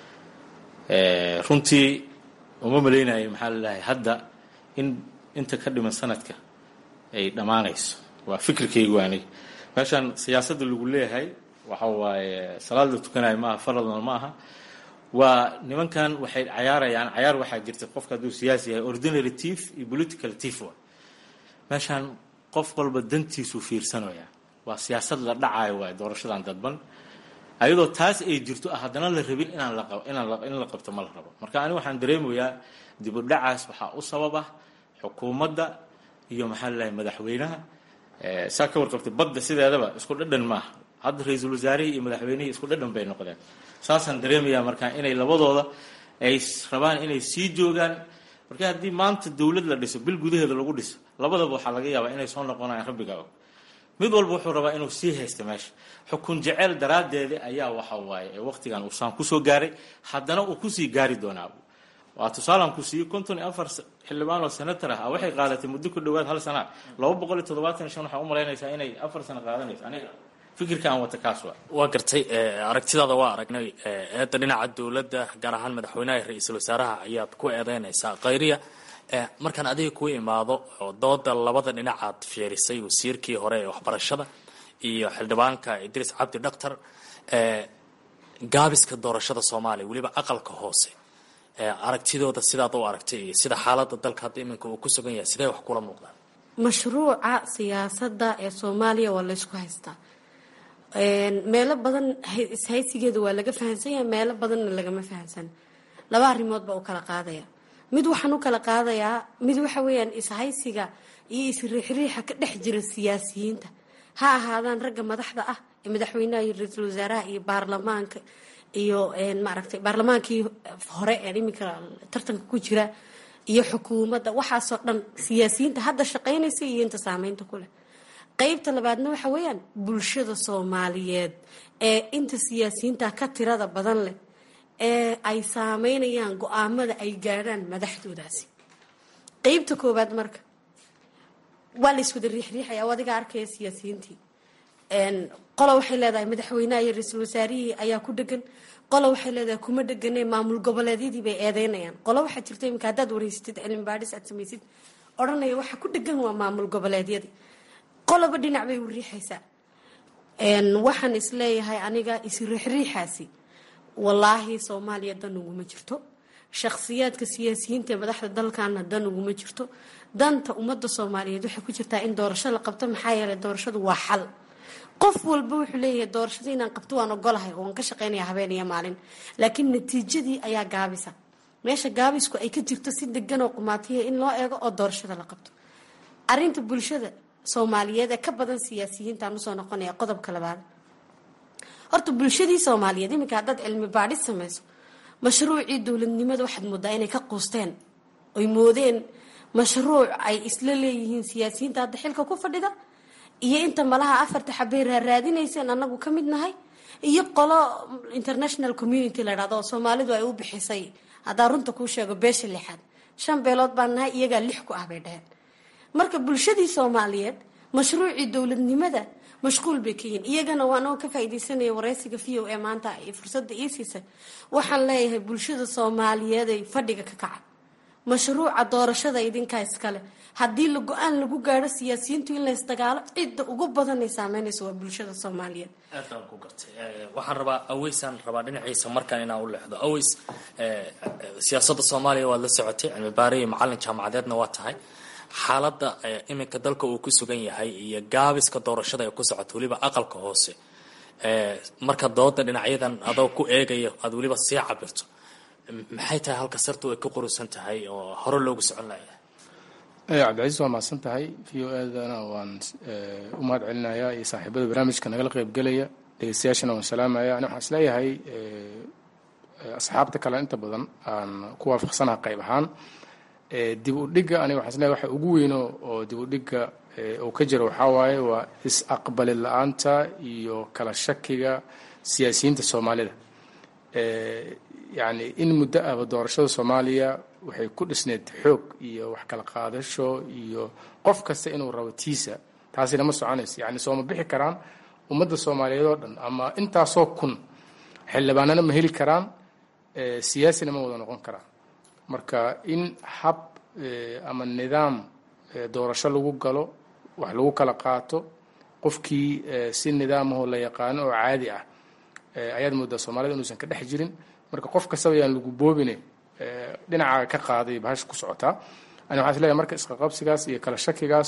runtii uma malaynayo maxaa lalahay hadda in inta ka dhiman sanadka ay dhammaanayso waa fikirkaygu aniga meeshaan siyaasadda lagu leeyahay waxa waaye salaad la tukanayo maaha faradna ma aha waa nimankan waxay cayaarayaan cayaar waxaa jirta qofka hadduu siyaasi yahay ordinary tief iyo political tief wa meeshaan qof walba dantiisuu fiirsanaya waa siyaasad la dhacayo waay doorashadan dadban ayadoo taas ay jirto ah haddana la rabin inaan la inaan in la qabto ma la rabo marka ani waxaan dareemayaa dib u dhacaas waxaa u sabab ah xukuumadda iyo maxaa lalahay madaxweynaha saa ka warqabtay badda sideedaba isku dhadhan maaha hadda ra-iisul wasaarihii iyo madaxweynihii isku dhadhan bay noqdeen saasaan dareemayaa markaa inay labadooda ay rabaan inay sii joogaan marka haddii maanta dowlad la dhiso bil gudaheeda lagu dhiso labadaba waxaa laga yaabaa inay soo noqonayaan rabbiga og mid walba wuxuu rabaa inuu sii haysta meesha xukun jeceyl daraaddeeda ayaa waxa waaye ee waqtigan uu saan kusoo gaaray haddana uu kusii gaari doonaa waa tusaalan ku siiyey konton iyo afar xildhibaan oo senator ah waxay qaadatay muddo ku dhowaad hal sana laba boqol iyo toddobaatan iyo shan waxaa u malaynaysaa inay afar sano qaadanayso aniga fikirka aan wata kaas waa waa gartay aragtidaada waa aragnay eedda dhinaca dowladda gaar ahaan madaxweynaha iyo ra-iisul wasaaraha ayaad ku eedeynaysaa khayriya markaan adiga kuu imaado oo dooda labada dhinacaad fiirisay wasiirkii hore ee waxbarashada iyo xildhibaanka idriis cabdi dhaktar gaabiska doorashada soomaaliya weliba aqalka hoose aragtidooda sidaad u aragtay iyo sida xaalada dalka hadda iminka uu ku sugan yahay sidee wax kula muuqdaan mashruuca siyaasadda ee soomaaliya waa laysku haystaa meelo badan ishaysigeeda waa laga fahamsan yahay meelo badanna lagama fahamsan laba arrimood baa u kala qaadaya mid waxaan u kala qaadayaa mid waxa weeyaan ishaysiga iyo isriixriixa ka dhex jira siyaasiyiinta ha ahaadaan ragga madaxda ah ee madaxweynaha iyo ra-iisul wasaaraha iyo baarlamaanka iyo maaragtay baarlamaankii hore ee iminka tartanka ku jira iyo xukuumadda waxaasoo dhan siyaasiyiinta hadda shaqaynaysa iyo inta saameynta ku leh qeybta labaadna waxa weeyaan bulshada soomaaliyeed ee inta siyaasiyiinta ka tirada badan leh ee ay saameynayaan go-aamada ay gaadhaan madaxdoodaasi qeybta koowaad marka waa la iswada riixriixaya adiga arkaya siyaasiyiintii qola waxay leedahay madaxweynaha iyo ra-iisul wasaarihii ayaa ku dhegan qola waxay leedahay kuma dhegane maamul goboleedyadii bay eedeynayaan qola waxaa jirta iminka haddaad wareysatid cilmi baadhis aad samaysid odhanaya waxa ku dhegan waa maamul goboleedyadii qolaba dhinac bay u riixaysaa waxaan isleeyahay aniga isriixriixaasi wallaahi soomaaliya dan uguma jirto shakhsiyaadka siyaasiyiinta ee madaxda dalkana dan uguma jirto danta ummadda soomaaliyeed waxay ku jirtaa in doorasho la qabto maxaa yeelay doorashadu waa xal qof walba wuxuu leeyahay doorashada inaan qabto waan ogolahay oo waan ka shaqeynaya habeen iyo maalin laakiin natiijadii ayaa gaabisa meesha gaabisku ay ka jirto si degan oo qumaatiya in loo eego oo doorashada la qabto arinta bulshada soomaaliyeed ee ka badan siyaasiyiintaan usoo noqonaya qodobka labaad horta bulshadii soomaaliyeed iminka haddaad cilmi baadhis samayso mashruucii dowladnimada waxaad moodaa inay ka quusteen oy moodeen mashruuc ay isla leeyihiin siyaasiyiinta hadda xilka ku fadhida iyo inta malaha afarta xabay raaraadinayseen anagu ka mid nahay iyo qolo international community la dhahdo oo soomaalidu ay u bixisay haddaa runta kuu sheego beesha lixaad shan beelood baan nahay iyagaa lix ku ah bay dhaheen marka bulshadii soomaaliyeed mashruucii dowladnimada mashquul bay ka yihiin iyagana waanoo ka faaideysanaya wareysiga v o a maanta iyo fursadda ii siisay waxaan leeyahay bulshada soomaaliyeed ay fadhiga ka kaca mashruuca doorashada idinkaa iskale haddii la go-aan lagu gaadho siyaasiyiintu in laysdagaalo cidda ugu badanay saameynaysa waa bulshada soomaaliyeed aad baan ku gartay waxaan rabaa aweysaan rabaa dhinaciisa markaan inaan u leexdo aweys siyaasadda soomaaliya waad la socotay cilmi baare iyo macalin jaamacadeedna waa tahay xaaladda iminka dalka uu ku sugan yahay iyo gaabiska doorashada ay ku socoto weliba aqalka hoose marka dooda dhinacyadan adoo ku eegaya aad weliba sii cabirto maxay tahay halka sartu ay ka qurusan tahay oo hore loogu socon layahay cabdicasiis waa mahadsan tahay v o edana waan u mahad celinayaa iyo saaxiibada barnaamijka nagala qeybgelaya dhegeystayaashana waan salaamaya ani waxaan isleeyahay asxaabta kale inta badan aan ku waafaqsanaha qayb ahaan dib u dhigga aniga waxaan isleeyahay waxa ugu weyno oo dib u dhigga uu ka jiro waxaa waaye waa is-aqbali la-aanta iyo kala shakiga siyaasiyiinta soomaalida yacni in muddo ahba doorashada soomaaliya waxay ku dhisneyd xoog iyo wax kala qaadasho iyo qof kasta inuu rabo tiisa taasina ma soconayso yacni sooma bixi karaan ummadda soomaaliyeed oo dhan ama intaasoo kun xildhibaanana ma heli karaan siyaasina ma wada noqon karaan marka in hab ama nidaam doorasho lagu galo wax lagu kala qaato qofkii si nidaamahoo la yaqaano oo caadi ah ayaad moodaa soomaalida inuusan ka dhex jirin marka qof kastaba yaan lagu boobine dhinaca ka qaaday bahasha ku socotaa ani waxaan isleeyahay marka isqaqabsigaas iyo kala shakigaas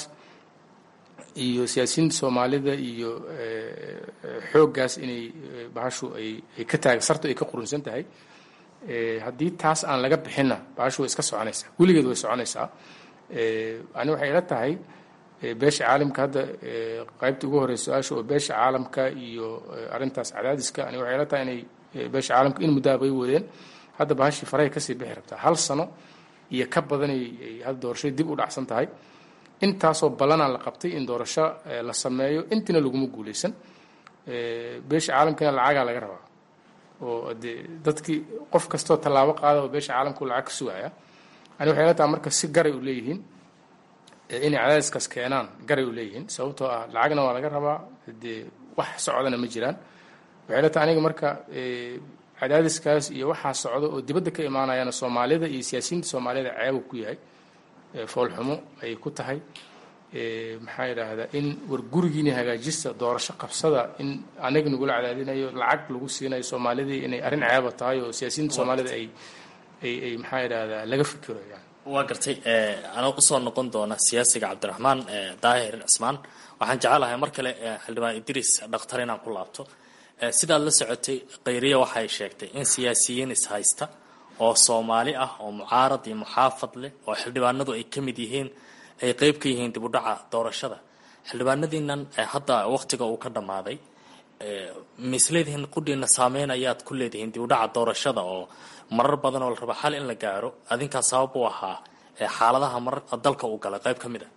iyo siyaasiyiinta soomaalida iyo xooggaas inay bahashu ay ay ka taag sartu ay ka qurunsan tahay haddii taas aan laga bixinna bahashu way iska soconaysaa weligeed way soconaysaa ani waxay ila tahay beesha caalamka hadda qaybta ugu horeysa su-aasha oo beesha caalamka iyo arrintaas cadaadiska ani waxay ila tahay inay beesha caalamka in muddaa bay wadeen hadda bahashii farahay kasii bixi rabtaa hal sano iyo ka badanay hadda doorashadii dib u dhacsan tahay intaasoo ballanaa la qabtay in doorasho la sameeyo intina laguma guuleysan beesha caalamkana lacagaa laga rabaa oo de dadkii qof kastoo tallaabo qaada oo beesha caalamku lacag ka sugaya ani waxay la tahay marka si garay u leeyihiin inay cadaadiskaas keenaan garay u leeyihiin sababtoo ah lacagna waa laga rabaa dee wax socdana ma jiraan waxay la tahay aniga marka cadaadiskaas iyo waxaa socda oo dibadda ka imaanayana soomaalida iyo siyaasiyiinta soomaalida ceeba ku yahay foolxumo ay ku tahay maxaa yidhaahdaa in war gurigiina hagaajista doorasho qabsada in anaga nagula cadaadinayo lacag lagu siinayo soomaalidii inay arrin ceeba tahay oo siyaasiyiinta soomaalida ay ay ay maxaa yidhaahdaa laga fikiro yani waa gartay anoo usoo noqon doona siyaasiga cabdiraxmaan daahir cismaan waxaan jecelahay mar kale xildhibaan idriis dhakhtar inaan ku laabto sidaad la socotay khayriya waxay sheegtay in siyaasiyiin ishaysta oo soomaali ah oo mucaarad iyo muxaafad leh oo xildhibaanadu ay ka mid yihiin ay qeyb ka yihiin dib u dhaca doorashada xildhibaanadiinan hadda waqtiga uu ka dhammaaday misleedihiin qudhiina saameyn ayaad ku leedihiin dib u dhaca doorashada oo marar badan oo la raba xal in la gaaro adinkaa sabab u ahaa xaaladaha marar dalka uu galay qayb ka mid a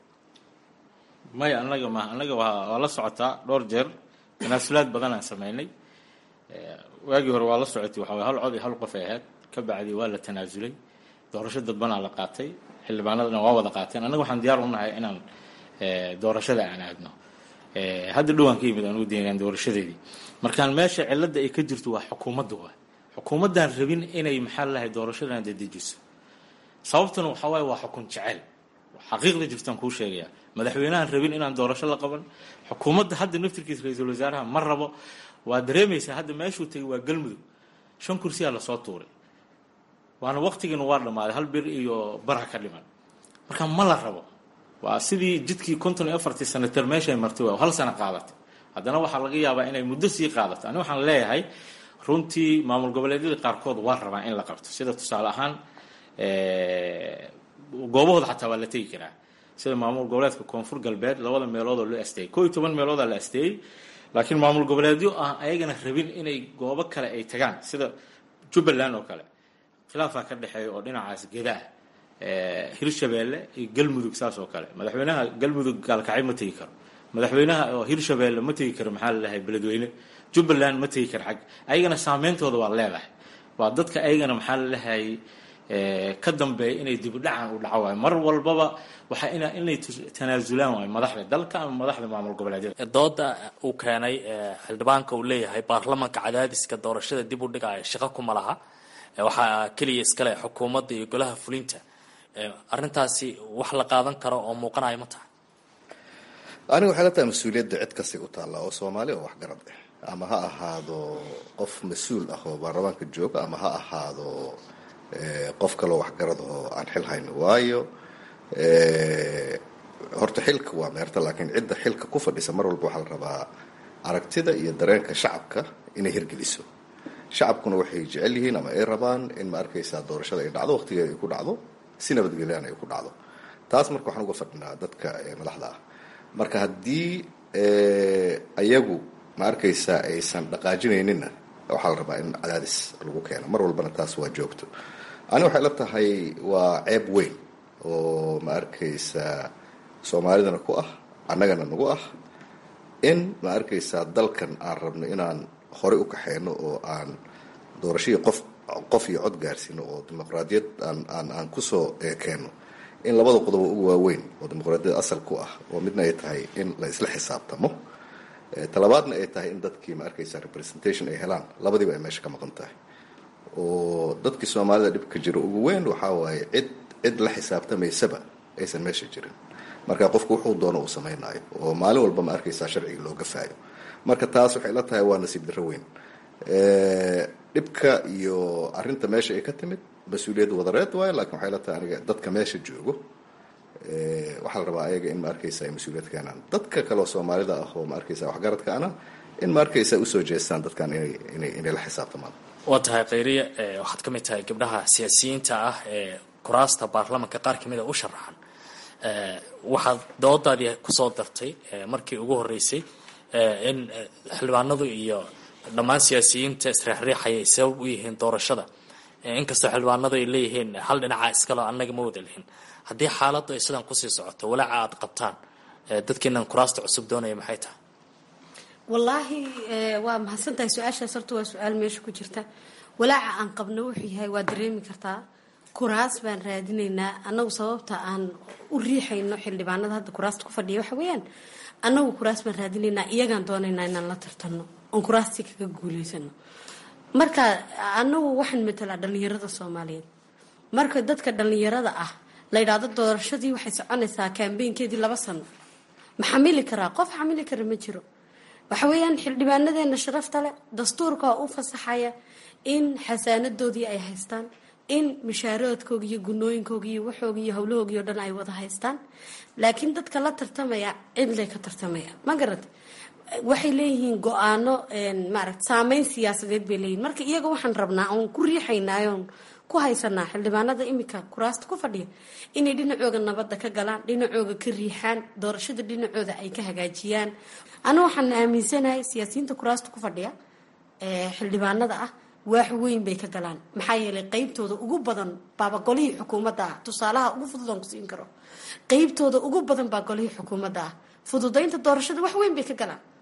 maya anaga ma anaga waa waa la socotaa dhowr jeer tanaasulaad badan aan sameynay waagii hore waa la socotay waxa hal cod iyo hal qof ay ahayd ka bacdi waa la tanaasulay doorasho dadbanaa la qaatay xildhibaanadana waa wada qaateen annaga waxaan diyaar u nahay inaan doorashada aan aadno hadda dhowaan ka yimid aan u deegaan doorashadeedii markaan meesha cilada ay ka jirto waa xukuumadda waa xukuumaddaan rabin inay maxaa lahay doorashadan dedejiso sababtuna waxaa waaye waa xukun jecel xaqiiqda jirtaan kuu sheegayaa madaxweynahan rabin inaan doorasho la qaban xukuumadda hadda naftirkiisa ra-iisul wasaaraha ma rabo waa dareemaysaa hadda meeshuu tegay waa galmudug shan kursiyaa lasoo tuuray waana waqtigiina waa dhammaaday hal bir iyo bara ka dhiman marka ma la rabo waa sidii jidkii konton iyo afartii sanatar meeshay martay waa hal sano qaadatay haddana waxaa laga yaabaa inay muddo sii qaadato ani waxaan leeyahay runtii maamul goboleedyada qaarkood waa rabaa in la qabto sida tusaale ahaan goobahooda xataa waa la tegi karaa sida maamul goboleedka koonfur galbeed labada meelood oo loo asteeyey koo iyo toban meeloodaa la asteeyey laakiin maamul goboleedyo ah ayagana rabin inay goobo kale ay tagaan sida jubbaland oo kale khilaafaa ka dhexeeya oo dhinacaas gedaa hirshabeelle iyo galmudug saas oo kale madaxweynaha galmudug gaalkacyo ma tegi karo madaxweynaha oo hirshabeelle ma tegi karo maxaa lalahay beledweyne jubbaland ma tegi karo xag ayagana saameyntooda waa leedahay waa dadka ayagana maxaa lalahay ka dambeeya inay dibudhacan u dhaco waayo mar walbaba waxaa ina inay tanaasulaan waayo madaxda dalka ama madaxda maamul goboleedyada dooda uu keenay xildhibaanka uu leeyahay baarlamanka cadaadiska doorashada dib u dhigaya shaqo kuma laha waxaa keliya iskale xukuumadda iyo golaha fulinta arrintaasi wax la qaadan karo oo muuqanayo ma tahay aniga waxay la tahay mas-uuliyadda cid kastay u taallaa oo soomaali oo waxgarad ah ama ha ahaado qof mas-uul ah oo baarlamaanka jooga ama ha ahaado qof kaloo waxgarad oo aan xil hayno waayo horta xilka waa meerta laakiin cidda xilka ku fadhisa mar walba waxaa la rabaa aragtida iyo dareenka shacabka inay hirgeliso shacabkuna waxay jecel yihiin ama ay rabaan in ma arkaysaa doorashada ay dhacdo waqtigeeda ay ku dhacdo si nabadgelyan ay ku dhacdo taas marka waxaan uga fadhinaa dadka madaxda ah marka haddii ayagu ma arkaysaa aysan dhaqaajinayninna waxaa la rabaa in cadaadis lagu keeno mar walbana taas waa joogto ani waxay la tahay waa ceeb weyn oo ma arkaysaa soomaalidana ku ah annagana nagu ah in ma arkaysaa dalkan aan rabno inaan horey u kaxeyno oo aan doorashadii qof qof iyo cod gaarsiino oo dimuqraadiyad aan aan aan kusoo keenno in labada qodob ugu waaweyn oo dimuqraadiyad asal ku ah oo midna ay tahay in la isla xisaabtamo talabaadna ay tahay in dadkii ma arkaysaa representation ay helaan labadiiba ay meesha ka maqan tahay oo dadkii soomaalida dhibka jiro ugu weyn waxaa waaye cid cid la xisaabtamaysaba aysan meesha jirin marka qofku wuxuu doono uu samaynayo oo maalin walba ma arkaysaa sharciga loo gafaayo marka taas waxay la tahay waa nasiib darro weyn dhibka iyo arinta meesha ay ka timid mas-uuliyadda wadareed waayo lakin waxay la tahay aniga dadka meesha joogo waxaa la rabaa ayaga in ma arkaysa ay mas-uuliyad keenaan dadka kaleoo soomaalida ah oo ma arkaysa waxgaradka ana in ma arkaysa usoo jeestaan dadkan inay inay inay la xisaabtamaan waa tahay khayriya waxaad ka mid tahay gabdhaha siyaasiyiinta ah ee kuraasta baarlamanka qaar kamid a u sharaxan waxaad doodaadii kusoo dartay markii ugu horeysay in xildhibaanadu iyo dhammaan siyaasiyiinta isriixriixaya ay sabab u yihiin doorashada inkastoo xildhibaanadu ay leeyihiin hal dhinaca iskalo annaga ma wada lihin haddii xaaladdu ay sidan kusii socoto walaaca aad qabtaan dadkiinan kuraasta cusub doonaya maxay tahay wallaahi waa mahadsan tahay su-aashaas horta waa su-aal meesha ku jirta walaaca aan qabno wuxuu yahay waa dareemi kartaa kuraas baan raadinaynaa annagu sababta aan u riixayno xildhibaanada hadda kuraasta ku fadhiya waxa weeyaan annagu kuraas baan raadinaynaa iyagaan doonaynaa inaan la tartanno oon kuraastii kaga guuleysano marka annagu waxaan matalaa dhallinyarada soomaaliyeed marka dadka dhallinyarada ah la yidhaahdo doorashadii waxay soconaysaa kaambeynkeedii laba sano ma xamili karaa qof xamili kara ma jiro waxa weeyaan xildhibaanadeena sharafta leh dastuurka u fasaxaya in xasaanadoodii ay haystaan in mashaaroodkooga iyo gunooyinkooga iyo waxooga iyo howlahoogii o dhan ay wada haystaan laakiin dadka la tartamaya cidlay ka tartamaya ma garata waxay leeyihiin go-aano maarata saameyn siyaasadeed bay leeyihin marka iyaga waxaan rabnaa oon ku riixaynaayoon ku haysanaa xildhibaanada imika kuraasta ku fadhiya inay dhinacooga nabadda ka galaan dhinacooga ka riixaan doorashada dhinacooda ay ka hagaajiyaan anu waxaan aaminsanahay siyaasiyiinta kuraasta ku fadhiya xildhibaanada ah waax weyn bay ka galaan maxaa yeelay qeybtooda ugu badan baaba golihii xukuumadda ah tusaalaha ugu fudud aan ku siin karo qeybtooda ugu badan baa golihii xukuumadda ah fududaynta doorashada wax weyn bay ka galaan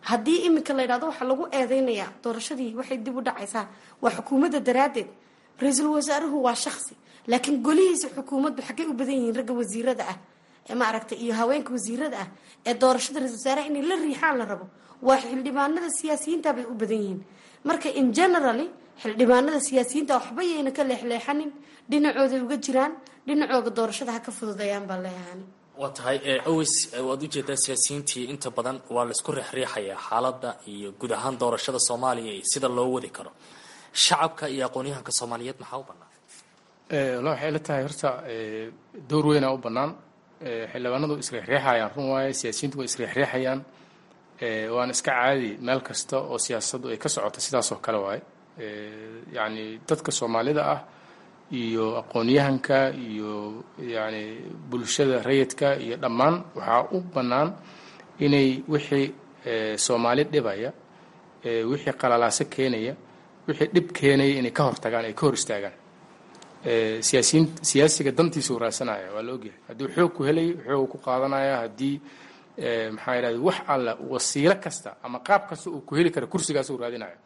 haddii iminka la yidhahdo waxaa lagu eedeynayaa doorashadii waxay dib u dhacaysaa waa xukuumadda daraaddeed ra-iisul wasaaruhu waa shaksi laakiin golihiisa xukuumaddu xaggay u badan yihiin ragga wasiirada ah ee maaragtay iyo haweenka wasiirada ah ee doorashada ra-isul wasaaraha inay la riixaan la rabo waa xildhibaanada siyaasiyiinta bay u badan yihiin marka in generally xildhibaanada siyaasiyiinta waxba yayna ka leexleexanin dhinacooday uga jiraan dhinacooga doorashada ha ka fududayaan baa leeyahan waa tahay aways waad ujeedaa siyaasiyiintii inta badan waa laisku riixriixayaa xaaladda iyo guud ahaan doorashada soomaaliya iyo sida loo wadi karo shacabka iyo aqoon-yahanka soomaaliyeed maxaa u bannaan walla waxay la tahay horta door weynaa u bannaan xildhibaanadu isriixriixayaan run waaye siyaasiyiintu way isriixriixayaan waana iska caadi meel kasta oo siyaasaddu ay ka socoto sidaasoo kale waaye yacni dadka soomaalida ah iyo aqoon-yahanka iyo yacni bulshada rayidka iyo dhammaan waxaa u bannaan inay wixii soomaali dhibaya wixii qalalaaso keenaya wixii dhib keenaya inay ka hortagaan ay ka hor istaagaan siyaasiyiin siyaasiga dantiisa uu raadsanaya waa la ogyahay haddii xoog ku helayo xoog ku qaadanaya haddii maxaa yidhahda wax alla wasiilo kasta ama qaab kasta uu ku heli kara kursigaas uu raadinayo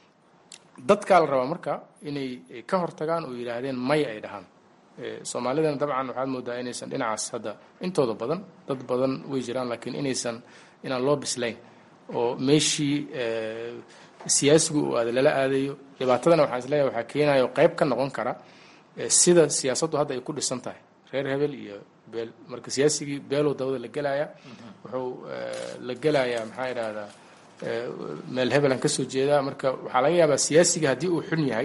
dadkaa la rabaa marka inay ka hortagaan oo yidhaahdeen may ay dhahaan soomaalidana dabcan waxaad moodaa inaysan dhinacaas hadda intooda badan dad badan way jiraan laakiin inaysan inaan loo bislayn oo meeshii siyaasigu uu aada lala aadayo dhibaatadana waxaan isleeyahay waxaa keenayo qayb ka noqon kara sida siyaasaddu hadda ay ku dhisan tahay reer hebel iyo beel marka siyaasigii beelow dawada la gelaya wuxuu la gelayaa maxaa idhahdaa meel hebelan ka soo jeedaa marka waxaa laga yaabaa siyaasiga haddii uu xun yahay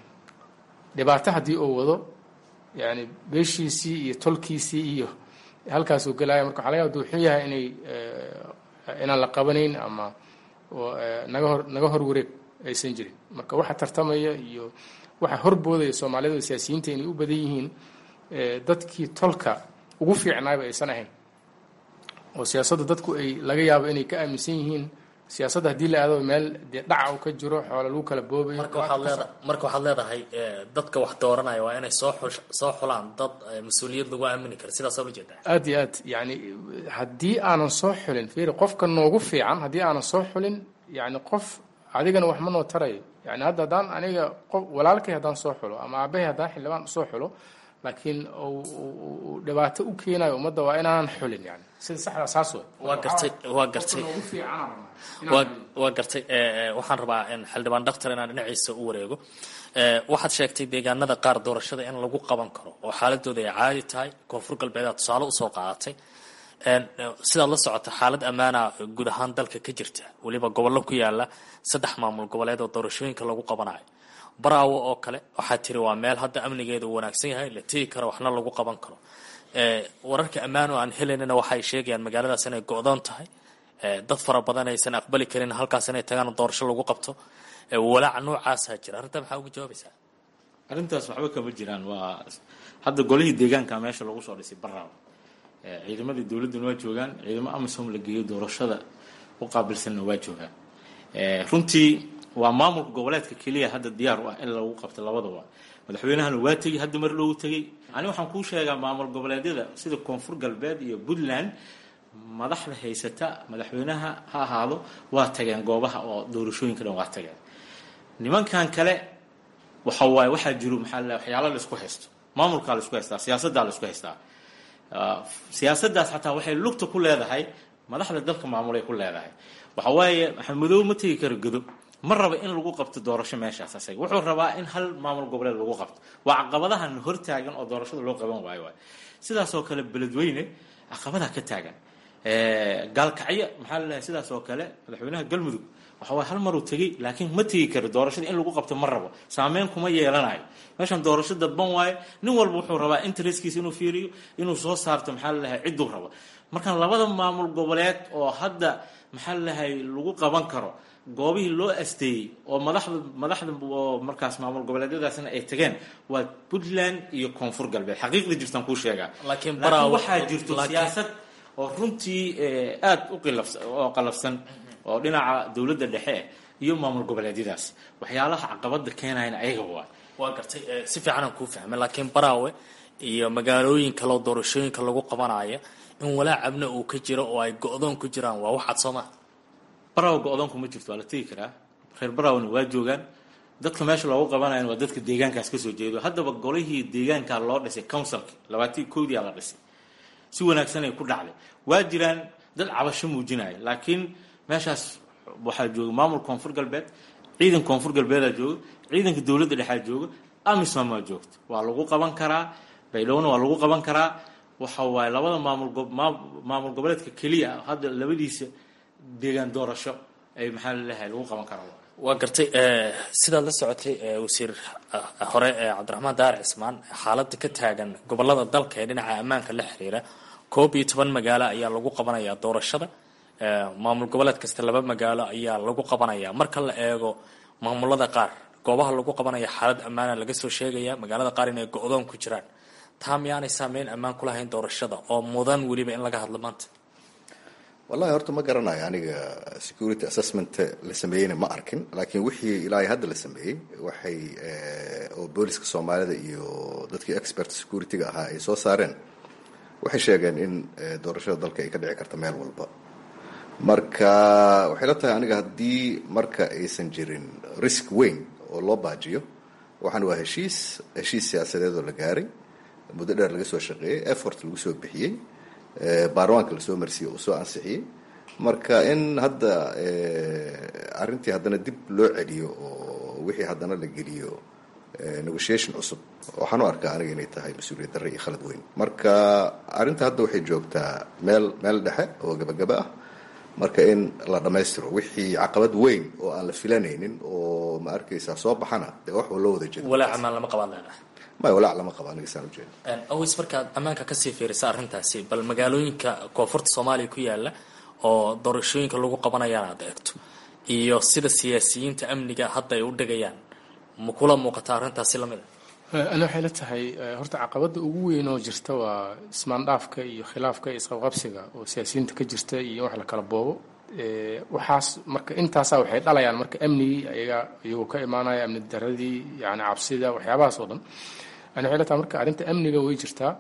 dhibaato haddii uu wado yani beeshiisii iyo tolkiisii iyo halkaasuu gelaya marka waxa laga yaba haduu xun yahay inay inaan la qabanayn ama naga hor naga hor wareeg aysan jirin marka waxa tartamaya iyo waxa horboodaya soomaalida siyaasiyiinta inay u badan yihiin dadkii tolka ugu fiicnaayba aysan ahayn oo siyaasadda dadku ay laga yaabo inay ka aaminsan yihiin siyaasadda haddii la aado meel dee dhaca uu ka jiro xoola lagu kala boobayo marka waxaad leeda marka waxaad leedahay dadka wax dooranaya waa inay soo xul soo xulaan dad mas-uuliyad lagu aamini karo sidaasaa ula jeedaa aad iyo aad yani haddii aanan soo xulin fiiri qofka noogu fiican haddii aanan soo xulin yani qof adigana wax ma noo tarayo yani hadda haddaan aniga qof walaalkay haddaan soo xulo ama aabahay haddaan xildhibaan soo xulo laakiin uu dhibaato u keenayo ummadda waa inaanan xulin yani sida saxda saas wey waa gartay waa gartay waa waa gartay waxaan rabaa xildhibaan dhaktar inaan dhinaciisa u wareego waxaad sheegtay deegaanada qaar doorashada in lagu qaban karo oo xaaladooda ay caadi tahay koonfur galbeedaad tusaale usoo qaadatay sidaad la socota xaalad ammaana guud ahaan dalka ka jirta weliba gobollo ku yaala saddex maamul goboleed oo doorashooyinka lagu qabanayo baraawo oo kale waxaa tiri waa meel hadda amnigeeda uu wanaagsan yahay la tegi karo waxna lagu qaban karo wararka ammaan oo aan helaynana waxay sheegayaan magaaladaas inay go-doon tahay dad fara badan aysan aqbali karin halkaas inay tagaan doorasho lagu qabto walaac noocaasaa jira arrinta maxaa uga jawaabaysaa arrintaas waxba kama jiraan waa hadda golihii deegaanka meesha lagu soo dhisay baraawo ciidamadii dowladduna waa joogaan ciidamo amisom la geeyo doorashada u qaabilsanna waa joogaan runtii waa maamulka goboleedka keliya hadda diyaar u ah in lagu qabto labadaba madaxweynahana waa tegey hadda mar loogu tegey ani waxaan kuu sheegaa maamul goboleedyada sida koonfur galbeed iyo puntland madaxda haysata madaxweynaha ha ahaado waa tageen goobaha oo doorashooyinka dhan waa tageen nimankan kale waxa waaye waxaa jiro maxaa la waxyaalo la isku haysto maamulkaa la isku haystaa siyaasaddaa la isku haystaa siyaasaddaas xataa waxay lugta ku leedahay madaxda dalka maamulay ku leedahay waxa waaye maxamedow ma tegi karo godo ma raba in lagu qabto doorasho meeshaas asaga wuxuu rabaa in hal maamul goboleed lagu qabto waa caqabadahan hortaagan oo doorashada loo qaban waayo waay sidaasoo kale beledweyne caqabadaa ka taagan gaalkacyo maxaa lalahay sidaas oo kale madaxweynaha galmudug waxa waay hal maruu tegey laakiin ma tegi karo doorashada in lagu qabto ma rabo saameyn kuma yeelanayo meeshan doorasho dadban waayo nin walba wuxuu rabaa interestkiisa inuu fiiriyo inuu soo saarto maxaa lalahay cidduu rabo markaan labada maamul goboleed oo hadda maxaa lalahay lagu qaban karo goobihii loo asteeyey oo madaxda madaxda oo markaas maamul goboleedyadaasna ay tageen waa puntland iyo koonfur galbeed xaqiiqda jirtaan kuu sheegaa laakiin waxaa jirto siyaasad oo runtii aada u qilafsan oo qalafsan oo dhinaca dowladda dhexe iyo maamul goboleedyadaas waxyaalaha caqabada keenayana ayaga waa waa gartay si fiicanaan kuu fahmay laakiin baraawe iyo magaalooyin kaleo doorashooyinka lagu qabanaya in walaac abna uu ka jiro oo ay go-doon ku jiraan waa waxaad soo maha barawa go-doonku ma jirto waa la tegi karaa reer barawna waa joogaan dadka meesha loogu qabanayan waa dadka deegaankaas kasoo jeedo haddaba golihii deegaankaa loo dhisay councilki labaatan koodiyaa la dhisay si wanaagsanay ku dhacday waa jiraan dad cabasho muujinaya laakiin meeshaas waxaa jooga maamul koonfur galbeed ciidan koonfur galbeedaa jooga ciidanka dowladda dhexaa jooga amisom waa joogta waa lagu qaban karaa baydhowna waa lagu qaban karaa waxa waaye labada maamul maamul goboleedka keliya hadda labadiisa deegaan doorasho ay maxaa laleeyahay lagu qaban karaa waa gartay sidaad la socotay wasiir hore cabdiraxmaan daar cismaan xaaladda ka taagan gobolada dalka ee dhinaca ammaanka la xiriira koob iyo toban magaalo ayaa lagu qabanayaa doorashada maamul goboleed kasta laba magaalo ayaa lagu qabanaya marka la eego maamulada qaar goobaha lagu qabanaya xaalad ammaana laga soo sheegaya magaalada qaar inay go-doon ku jiraan taa miyaanay saameyn ammaan ku lahayn doorashada oo mudan weliba in laga hadlo maanta wallahi horta ma garanayo aniga security assessment la sameeyeyna ma arkin laakiin wixii ilaa hadda la sameeyey waxay oo booliska soomaalida iyo dadkii expert security-ga ahaa ay soo saareen waxay sheegeen in doorashada dalka ay ka dhici karta meel walba marka waxay la tahay aniga haddii marka aysan jirin risk weyn oo loo baajiyo waxaan waa heshiis heshiis siyaasadeed oo la gaaray muddo dheer laga soo shaqeeyey effort lagu soo bixiyey baarlamaanka lasoo marsiiyey uu soo ansixiyey marka in hadda arrintii haddana dib loo celiyo oo wixii haddana la geliyo negotiation cusub waxaan u arkaa aniga inay tahay mas-uuliyad darre iyo khalad weyn marka arrinta hadda waxay joogtaa meel meel dhexe oo gabagaba ah marka in la dhammaystiro wixii caqabad weyn oo aan la filanaynin oo ma arkaysaa soo baxana dee wax loo wada jeedo walaac amaan lama qabaan leedahay may walaac lama qaba aniga saan ujeeda aways markaad ammaanka kasii fiirisa arrintaasi bal magaalooyinka koonfurta soomaaliya ku yaala oo doorashooyinka lagu qabanayaan aad eegto iyo sida siyaasiyiinta amniga hadda ay u dhigayaan ma kula muuqata arrintaasi lamid a ana waxay la tahay horta caqabada ugu weyn oo jirta waa ismaandhaafka iyo khilaafka iyo isqabqabsiga oo siyaasiyiinta ka jirta iyo wax la kala boobo waxaas marka intaasa waxay dhalayaan marka amnigii ayaga iyagoo ka imaanaya amni daradii yani cabsida waxyaabahaas oo dhan ani waxay la tahay marka arrinta amniga way jirtaa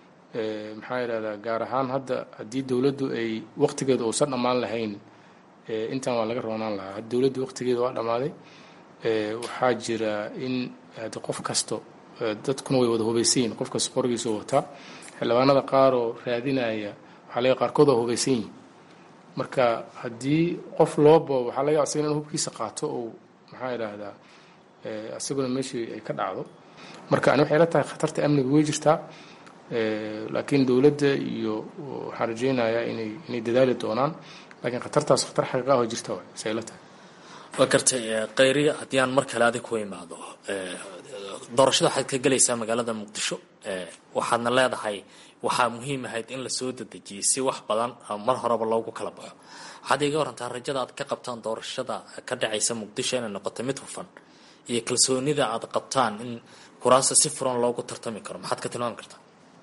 maxaa yidhahdaa gaar ahaan hadda haddii dowladdu ay waqtigeeda uusan dhammaan lahayn intan waa laga roonaan lahaa haddi dowladdu waqtigeeda waa dhammaaday waxaa jira in hadi qof kasto dadkuna way wada hubaysan yihin qof kasta qorigiisa wataa xildhibaanada qaar oo raadinaya waxaa laga qaarkood waa hubaysan yihin marka haddii qof loo boobo waxaa laga asagana in hubkiisa qaato oo maxaa yidhaahdaa isaguna meeshii ay ka dhacdo marka ani waxay la tahay khatarta amniga way jirtaa laakiin dowladda iyo waxaan rajeynayaa inay inay dadaali doonaan laakiin khatartaas khatar xaqiiqa ah oo jirta waay say la tahay waa gartay khayriya haddii aan mar kale adig ku imaado doorashada waxaad ka gelaysaa magaalada muqdisho waxaadna leedahay waxaa muhiim ahayd in lasoo dedejiyay si wax badan mar horeba loogu kala baxo waxaad iga warantaa rajada aad ka qabtaan doorashada ka dhacaysa muqdisho inay noqoto mid hufan iyo kalsoonida aad qabtaan in kuraasta si furan loogu tartami karo maxaad ka tilmaami kartaa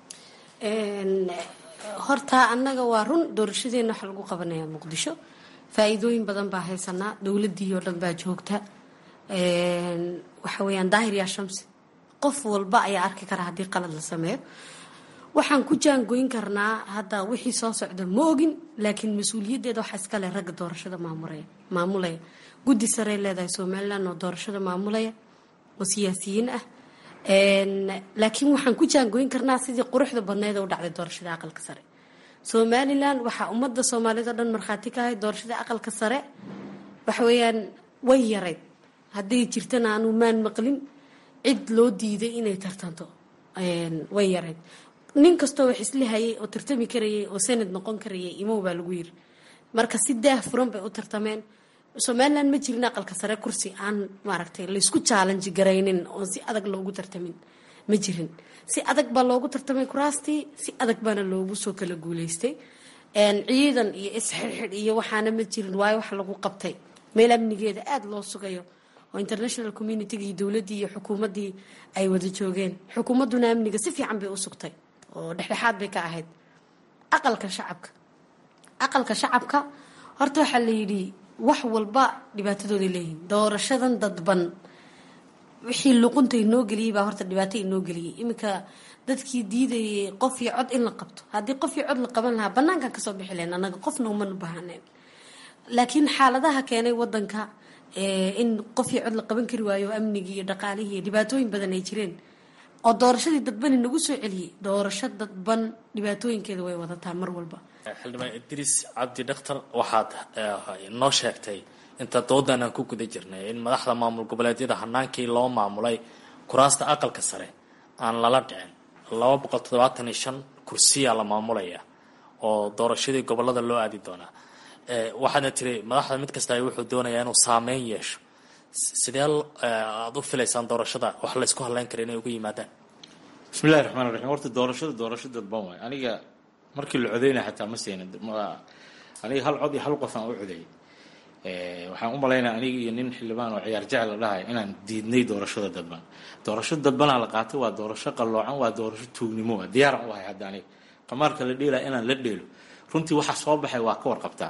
horta annaga waa run doorashadeena waxa lagu qabanayaa muqdisho faa-iidooyin badan baa haysanaa dowladii oo dhan baa joogta waxa weeyaan daahir yaa shamsi qof walba ayaa arki kara haddii qalad la sameeyo waxaan ku jaangoyn karnaa hadda wixii soo socda ma ogin laakiin mas-uuliyaddeeda waxaa iskale ragga doorashada maamulaya maamulaya guddi sarey leedahay somalilan oo doorashada maamulaya oo siyaasiyiin ah laakiin waxaan ku jaangoyn karnaa sidii quruxda badneed u dhacday doorashada aqalka sare somalilan waxaa ummadda soomaaliyed oo dhan markhaati ka ahay doorashada aqalka sare waxa weeyaan way yarayd hadday jirtana aanu maan maqlin cid loo diiday inay tartanto way yarayd nin kastoo wax isla hayay oo tartami karayay oo sanad noqon karayay imow baa lagu yiri marka si daah furan bay u tartameen somalilan ma jirin aqalka sare kursi aan maaragtay laysku chaalanji garaynin oon si adag loogu tartamin ma jirin si adag baa loogu tartamay kuraastii si adag baana loogu soo kala guuleystay ciidan iyo isxirxidh iyo waxaana ma jirin waayo wax lagu qabtay meel amnigeeda aada loo sugayo oo international communitiga iyo dowladdii iyo xukuumaddii ay wada joogeen xukuumadduna amniga si fiican bay u sugtay oo dhexdhexaad bay ka ahayd aqalka shacabka aqalka shacabka horta waxaa la yidhi wax walba dhibaatadooday leeyihiin doorashadan dadban wixii luqunta inoo geliyey baa horta dhibaato inoo geliyey iminka dadkii diidayay qof iyo cod in la qabto haddii qof iyo cod la qaban lahaa banaankan kasoo bixi lahayn annaga qofna umana bahaneen laakiin xaaladaha keenay wadanka in qof iyo cod la qaban kari waayo amnigii iyo dhaqaalihii iyo dhibaatooyin badan ay jireen oo doorashadii dadbani nagu soo celiyey doorasho dadban dhibaatooyinkeeda way wadataa mar walba xildhibaan idriis cabdi dhakhtar waxaad noo sheegtay inta doodan aan ku guda jirnay in madaxda maamul goboleedyada hanaankii loo maamulay kuraasta aqalka sare aan lala dhicin laba boqol toddobaatan iyo shan kursiyaa la maamulaya oo doorashadii gobolada loo aadi doonaa waxaadna tiri madaxda mid kasta wuxuu doonayaa inuu saameyn yeesho sidee aada u filaysaan doorashada wax laysku hadleyn kara inay ugu yimaadaan bismillahi raxmaan raxiim horta doorashada doorasho dadban waay aniga markii la codeynaya xataa ma siinin aniga hal cod iyo hal qof aan u codeeyay waxaan u malaynaya aniga iyo nin xildhibaan oo ciyaar jecel la dhahay inaan diidnay doorashada dadban doorasho dadbanaa la qaatay waa doorasho qalloocan waa doorasho tuugnimo ah diyaaran u ahay hadda aniga qamaarka la dheelaya inaan la dheelo runtii waxa soo baxay waa ka warqabtaa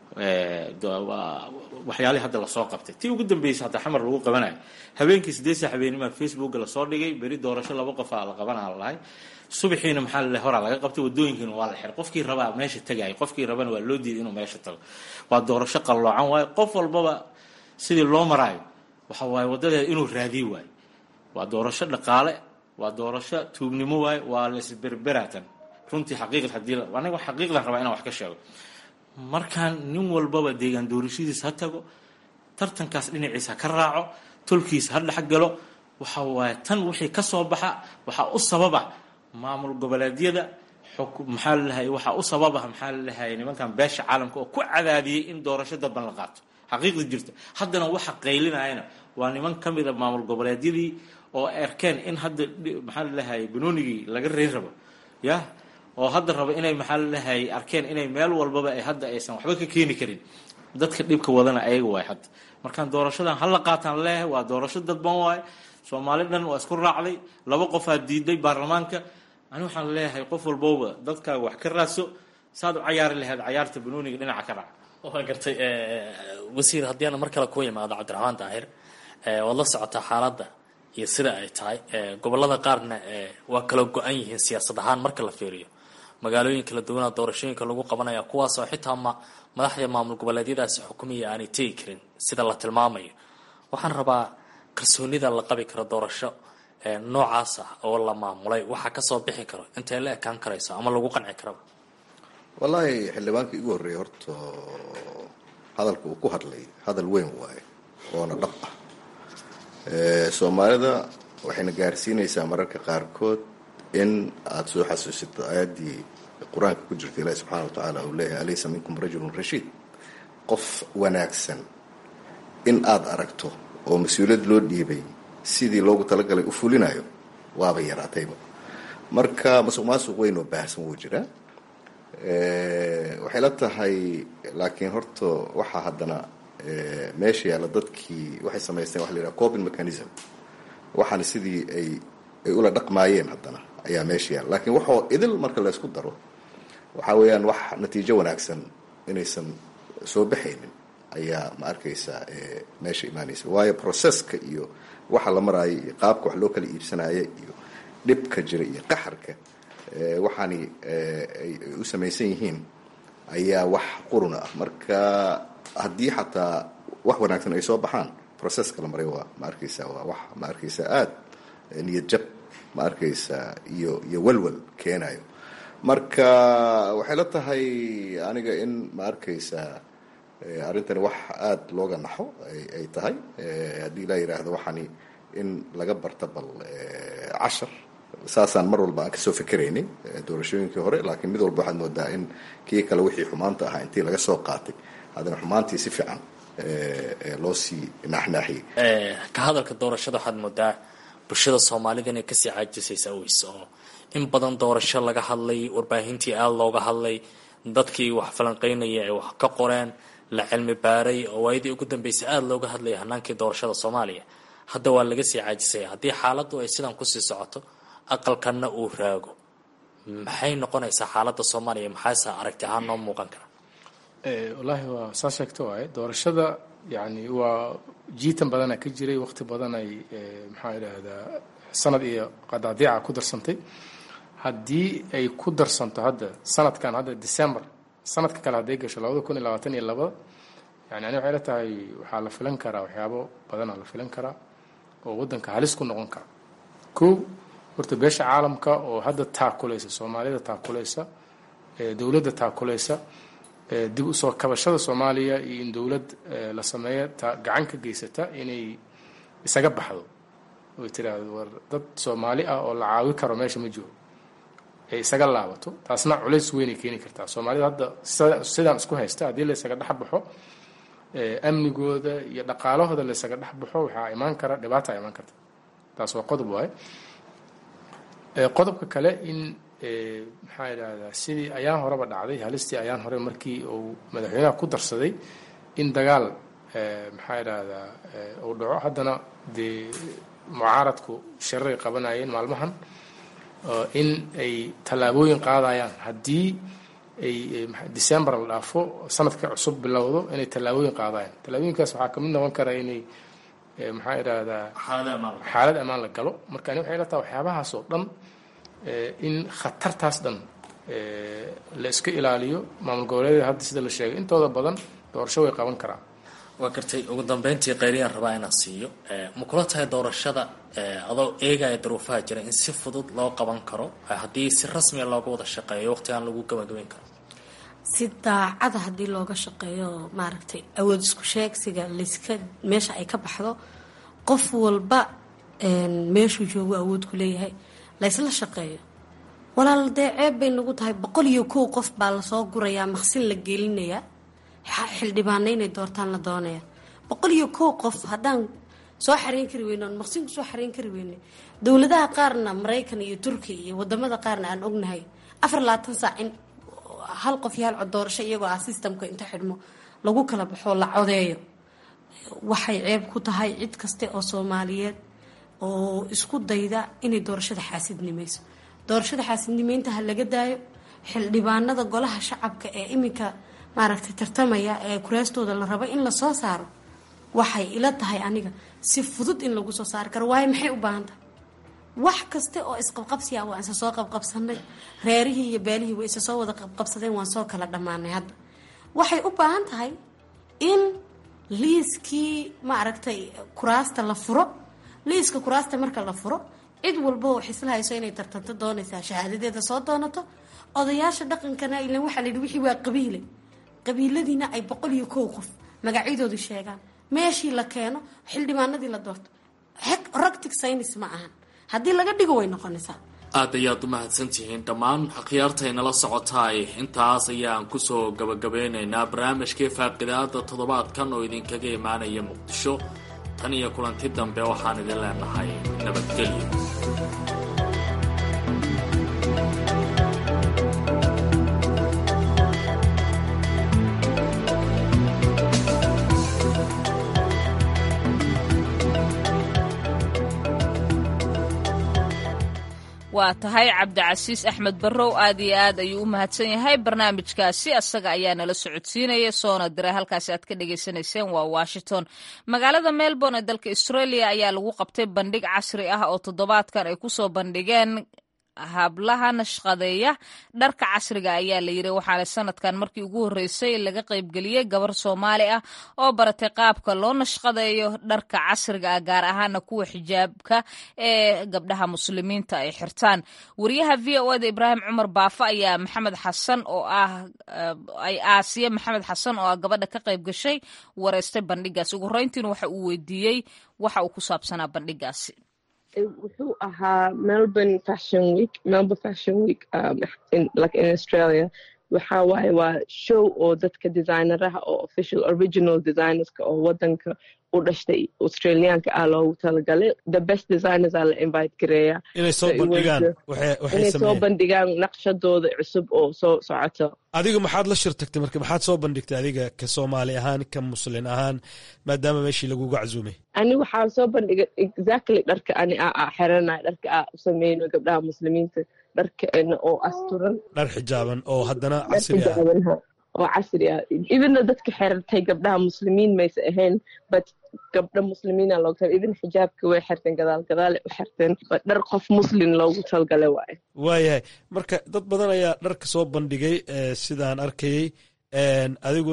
waxyaalihii hadda lasoo qabtay tii ugu dambeysay hadda xamar lagu qabanayo habeenkii sideed saa habeenimaa facebooka lasoo dhigay beri doorasho laba qofaa la qabanaa lalahay subaxiina maxaa lale horaa laga qabtay wadooyinkiina waa la xiray qofkii rabaa meesha tagayay qofkii rabana waa loo diiday inuu meesha tago waa doorasho qalloocan waayo qof walbaba sidii loo maraayo waxa waaye wadadeeda inuu raadiy waayo waa doorasho dhaqaale waa doorasho tuugnimo waayo waa laisberberatan runtii xaqiiqad hadii aniga xaqiiqdan rabaa inaan wax ka sheego markaan nin walbaba deegaan doorashadiisa ha tago tartankaas dhinaciisa ha ka raaco tolkiisa ha dhexgalo waxa waaye tan wixii ka soo baxa waxaa u sababa maamul goboleedyada maxaa lalahay waxaa u sababa maxaa lalahay nimankan beesha caalamka oo ku cadaadiyey in doorasho dadban la qaato xaqiiqda jirta haddana waxa qaylinayana waa niman ka mida maamul goboleedyadii oo arkeen in hadda maxaa lalahay banoonigii laga reyn rabo ya oo hadda raba inay maxaa lalahay arkeen inay meel walbaba ay hadda aysan waxba ka keeni karin dadka dhibka wadana ayaga waay hadda markaan doorashadan hala qaataan leeyahay waa doorasho dadban waay soomaali dhan waa isku raacday laba qofaa diiday baarlamaanka ani waxaan leeyahay qof walbowba dadkaaga wax ka raadso saad u cayaari lahayd cayaarta banooniga dhinaca ka raac waa gartay wasiir haddii aan mar kale ku imaado cabdiraxmaan daahir waad la socotaa xaaladda iyo sida ay tahay gobolada qaarna waa kala go-an yihiin siyaasad ahaan marka la fiiriyo magaalooyin kala duwanaa doorashooyinka lagu qabanaya kuwaasoo xitaa ma madaxda maamul goboleedyadaasi xukumiya aanay tegi karin sida la tilmaamayo waxaan rabaa kalsoonida la qabi karo doorasho noocaas ah oo la maamulay waxaa kasoo bixi karo intay la ekaan karayso ama lagu qanci karaba wallaahi xildhibaanka igu horreeyay horta hadalka uu ku hadlay hadal weyn waaye oona dhab ah soomaalida waxayna gaarsiinaysaa mararka qaarkood in aada soo xasuusito aayaddii qur-aanka ku jirta ilaahi subxana wa tacaala uu leeyahay alaysa minkum rajulun rashiid qof wanaagsan in aada aragto oo mas-uuliyad loo dhiibay sidii loogu talagalay u fulinayo waaba yaraatayba marka masuq maasuq weyn oo baahsan wuu jiraa waxay la tahay laakiin horta waxaa haddana meesha yaalla dadkii waxay samaysteen waxa la yidhaha coping mechanism waxaana sidii ay ay ula dhaqmaayeen haddana ayaa meesha yaalla lakiin waxoo idil marka laysku daro waxaa weeyaan wax natiijo wanaagsan inaysan soo baxaynin ayaa ma arkaysaa meesha imaanaysa waayo processka iyo waxa la maraayo iyo qaabka wax loo kala iibsanaayo iyo dhibka jira iyo qaxarka waxaani ay u samaysan yihiin ayaa wax quruna ah marka haddii xataa wax wanaagsan ay soo baxaan processka la maray waa ma arkaysaa waa wax ma arkaysaa aada niyad jab ma arkaysaa iyo iyo walwal keenayo marka waxay la tahay aniga in ma arkaysaa arrintani wax aada looga naxo ay tahay haddii laa yidhaahdo waxaani in laga barta bal cashar saasaan mar walba aan kasoo fikeraynay doorashooyinkii hore laakiin mid walba waxaad moodaa in kii kale wixii xumaanta ahaa intii laga soo qaatay haddana xumaantii si fiican loo sii naaxnaaxiyey ka hadalka doorashada waxaad moodaa bulshada soomaalida inay kasii caajisaysaa weys oo in badan doorasho laga hadlay warbaahintii aada looga hadlay dadkii wax falanqeynaya ay wax ka qoreen la cilmi baaray oo waayadii ugu dambeysay aada looga hadlaya hanaankii doorashada soomaaliya hadda waa laga sii caajisaya haddii xaaladdu ay sidan kusii socoto aqalkanna uu raago maxay noqonaysaa xaaladda soomaaliya maxaase aragti ahaan noo muuqan kara wallaahi waa saa sheegta waaye doorashada yani waa jiitan badana ka jiray waqti badan ay maxaa idhaahdaa sanad iyo qadaadiica ku darsantay haddii ay ku darsanto hadda sanadkan hadda december sanadka kale hadday gasho labada kun iyo labaatan iyo labada yani ani waxay la tahay waxaa la filan karaa waxyaabo badanaa la filan karaa oo waddanka halis ku noqon kara kow horta beesha caalamka oo hadda taakulaysa soomaalida taakulaysa dowladda taakulaysa dib usoo kabashada soomaaliya iyo in dowlad la sameeya gacan ka geysata inay isaga baxdo oy tiraahdo war dad soomaali ah oo la caawi karo meesha ma joogo ay isaga laabato taasna culays weynay keeni kartaa soomaalida hadda sidaan isku haysta haddii la isaga dhex baxo amnigooda iyo dhaqaalahooda la isaga dhex baxo waxaa imaan kara dhibaata imaan karta taas waa qodob waaye qodobka kale in maxaa idhahdaa sidii ayaan horeba dhacday halistii ayaan hore markii uu madaxweynaha ku darsaday in dagaal maxaa idhahdaa uu dhaco haddana dee mucaaradku shiraray qabanayeen maalmahan in ay tallaabooyin qaadayaan haddii ay december la dhaafo sanadka cusub bilowdo inay tallaabooyin qaadayaan tallaabooyinkaas waxaa kamid noqon kara inay maxaa idhahdaa xaalad ammaan la galo marka ani waxay la tahay waxyaabahaas oo dhan in khatartaas dhan la iska ilaaliyo maamul goboleedyada hadda sida la sheegay intooda badan doorasho way qaban karaan waa gartay ugu dambeyntii qayriyaan rabaa inaan siiyo ma kula tahay doorashada adoo eegaya daruufaha jira in si fudud loo qaban karo haddii si rasmiya looga wada shaqeeyo waqtigaan lagu gabagabeyn karo si daacada haddii looga shaqeeyo maaragtay awood isku sheegsiga layska meesha ay ka baxdo qof walba meeshuu joogo awood ku leeyahay laysla shaqeeyo walaal dee ceeb bay nagu tahay boqol iyo kow qof baa lasoo gurayaa maqsin la gelinayaa xildhibaana inay doortaan la doonaya boqol iyo kow qof haddaan soo xareyn kari weyne oon maqsin kusoo xareyn kari weyne dowladaha qaarna maraykan iyo turkiya iyo wadamada qaarna aan ognahay afar labaatan saac in hal qof iyo hal cod doorasho iyagoo ah systemka inta xidhmo lagu kala baxo la codeeyo waxay ceeb ku tahay cid kaste oo soomaaliyeed oo isku dayda inay doorashada xaasidnimayso doorashada xaasidnimeynta ha laga daayo xildhibaanada golaha shacabka ee iminka maaragtay tartamaya ee kuraastooda la rabo in lasoo saaro waxay ila tahay aniga si fudud in lagu soo saari karo waayo maxay u baahan tahay wax kaste oo isqabqabsiya waan isa soo qabqabsanay reerihii iyo beelihii way isa soo wada qabqabsadeen waan soo kala dhammaanay hadda waxay u baahan tahay in liiskii maaragtay kuraasta la furo liiska kuraasta marka la furo cid walba oo xisla hayso inay tartanto doonaysaa shahaadadeeda soo doonato odayaasha dhaqankana ilan waxaa layidhi wixii waa qabiile qabiiladiina ay boqol iyo kow qof magacyadoodu sheegaan meeshii la keeno xildhibaanadii la doorto roctic synis ma ahan haddii laga dhigo way noqonaysaa aad ayaad u mahadsantihiin dhammaan akhyaartaynala socotaay intaas ayaan kusoo gabagabeynaynaa barnaamijkii faaqidaada toddobaadkan oo idinkaga imaanaya muqdisho tan iyo kulanti dambe waxaan idin leenahay nabadgelyo waa tahay cabdicasiis axmed barrow aad iyo aad ayuu u mahadsan yahay barnaamijkaasi asaga ayaa nala socodsiinaya soona diray halkaasi aad ka dhagaysanayseen waa washington magaalada melbourne ee dalka australia ayaa lagu qabtay bandhig casri ah oo toddobaadkan ay kusoo bandhigeen hablaha nashqadeeya dharka casriga ayaa la yiri waxaana sanadkan markii ugu horreysay laga qaybgeliyey gabar soomaali ah oo baratay qaabka loo nashqadeeyo dharka casriga ah gaar ahaana kuwa xijaabka ee gabdhaha muslimiinta ay xirtaan wariyaha v o eda ibraahim cumar baafa ayaa maxamed xasan oo ah ay aasiye maxamed xasan oo ah gabadha ka qayb gashay wareystay bandhigaasi ugu horreyntiina waxa uu weydiiyey waxa uu ku saabsanaa bandhigaasi wuxuu ahaa melbourne fashion week melbourne fashion week um, in, like in australia waxa waaye waa show oo dadka designeraha oo official original designerska oo wadanka u dhashtay australiaanka ah loogu talagalay the best designers aa la invite gareeya inay soo bandhigaan inay soo bandhigaan naqshadooda cusub oo soo socoto adiga maxaad la shir tagtay marka maxaad soo bandhigtay adiga ka soomaali ahaan ka muslin ahaan maadaama meeshii laguga casuumay ani waxaa soo bandhigay exactly dharka ani a xeranay dharka a u sameyno gabdhaha muslimiinta dharkaena oo asturan dhar xijaaban oo haddana casri ah oo casri ah idina dadka xertay gabdhaha muslimiin mayse ahayn but gabdha muslimiina loogu tal idin xijaabka way xerteen gadaal gadaale u xerteen dhar qof muslin loogu talgale waaye waayahay marka dad badan ayaa dharka soo bandhigay sidaan arkayey adiguna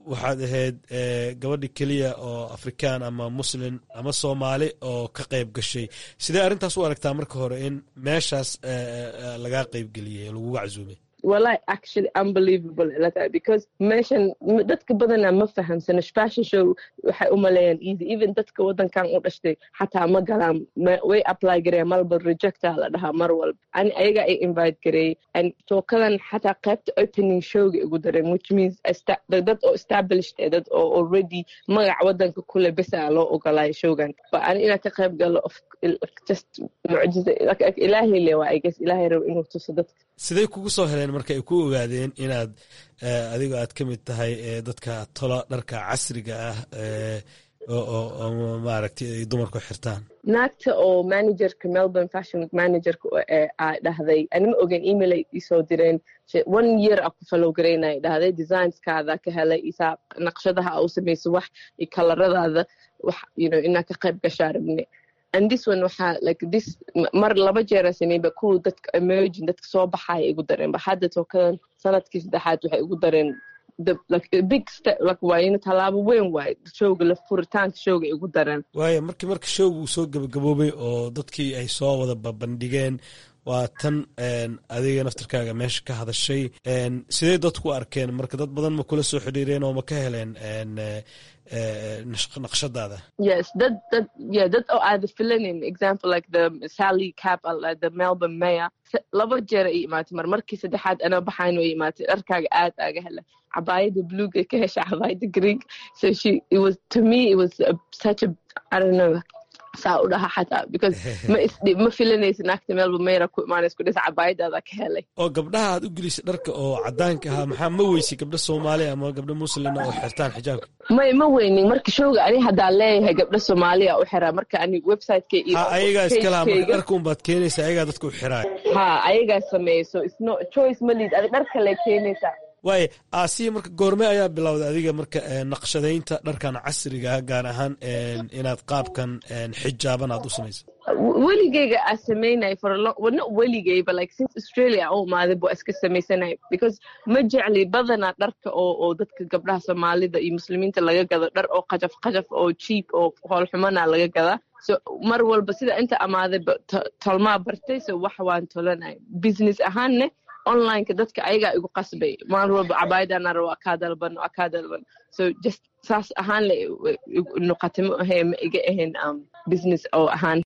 waxaad ahayd gabadhi keliya oo afrikaan ama muslin ama soomaali oo ka qayb gashay sidee arrintaas u aragtaa marka hore in meeshaas lagaa qaybgeliyey oo laguga casuumay wallahi actually unbelievable ila tahay because meeshan dadka badana ma fahamsano fashion show waxay u maleeyaan easy even dadka waddankan u dhashtay xataa ma galaan way apply gareeyan marba rejecta la dhahaa mar walba ani ayaga ay invite gareeyey and tookadan xataa qaybta opening showga igu dareen which means dad oo established ee dad oo already magac waddanka kule besa loo ogolaayo showgan but ani inaan ka qayb galo of just mucjiza ilaahay le waa i guess ilaahay rabo inuu tuso dadka sidey kugu soo heleen marka ay ku ogaadeen inaad adigo aad ka mid tahay dadka tola dharka casriga ah oo maaragtay ay dumarku xirtaan naagta oo managerka melbourne fashion week managerka aa dhahday anima ogen email ay isoo direen one year a ku follow garaynaya dhahday designskaada ka helay isaa naqshadaha a u samayso wax iyo kalaradaada wax you know inaa ka qayb gashaa rabne and this one waxaa like this mar laba jeera sameeyba kuwa dadka emerging dadka soo baxaya igu dareen ba hadda tookadan sanadkii saddexaad waxay igu dareen like big step like waa ina tallaabo weyn waaye showga la furitaanka showga igu dareen waayo markii marka showga uu soo gabagaboobay oo dadkii ay soo wada babandhigeen waa tan adiga naftarkaaga meesha ka hadashay sidee dadku arkeen marka dad badan ma kula soo xidhiireen oo ma ka heleen naqshadaada yes dad dad yeah dad oo aada filanin example like the sally cap the melbourne mayor laba jeer ay imaatay mar markii saddexaad anaa baxayn ay imaatay dharkaaga aad aaga hela cabaayada bluega ka hesha cabaayada greek so she it was to me it was a, such a i don't know saa u dhaha xataa because ma isdhi ma filanaysa naagta meelba mayra ku imaanays ku dhisa cabaayadaada ka helay oo gabdhaha aad u gelisay dharka oo cadaanka ahaa maxaa ma weysay gabdho soomaali ama gabdho muslina oo xirtaan xijaabka may ma weynin marka showga ani haddaa leeyahay gabdho soomaaliya u xiraa marka ani websiteka iyo ha ayagaa iska laha marka dharka unbaad keenaysa ayagaa dadka u xiraay ha ayagaa sameeya so isno choice ma liid adi dhar kale keenaysaa waaye aasiya marka goorme ayaa bilowday adiga marka naqshadaynta dharkan casriga ah gaar ahaan inaad qaabkan xijaaban aad u samaysa weligeyga aa samaynay forno weligeyba like since australia u imaaday bua iska samaysanay because ma jecli badanaa dharka oo oo dadka gabdhaha soomaalida iyo muslimiinta laga gado dhar oo qajaf qajaf oo cheap oo hoolxumana laga gadaa so mar walba sida inta amaaday tolmaa bartay so wax waan tolanay business ahaanne onlineka dadka ayagaa igu qasbay maalin walba cabaayadana rabo kaa dalban waa kaa dalban so just saas ahaan le noqotay ma ahe ma iga ahayn business oo ahaan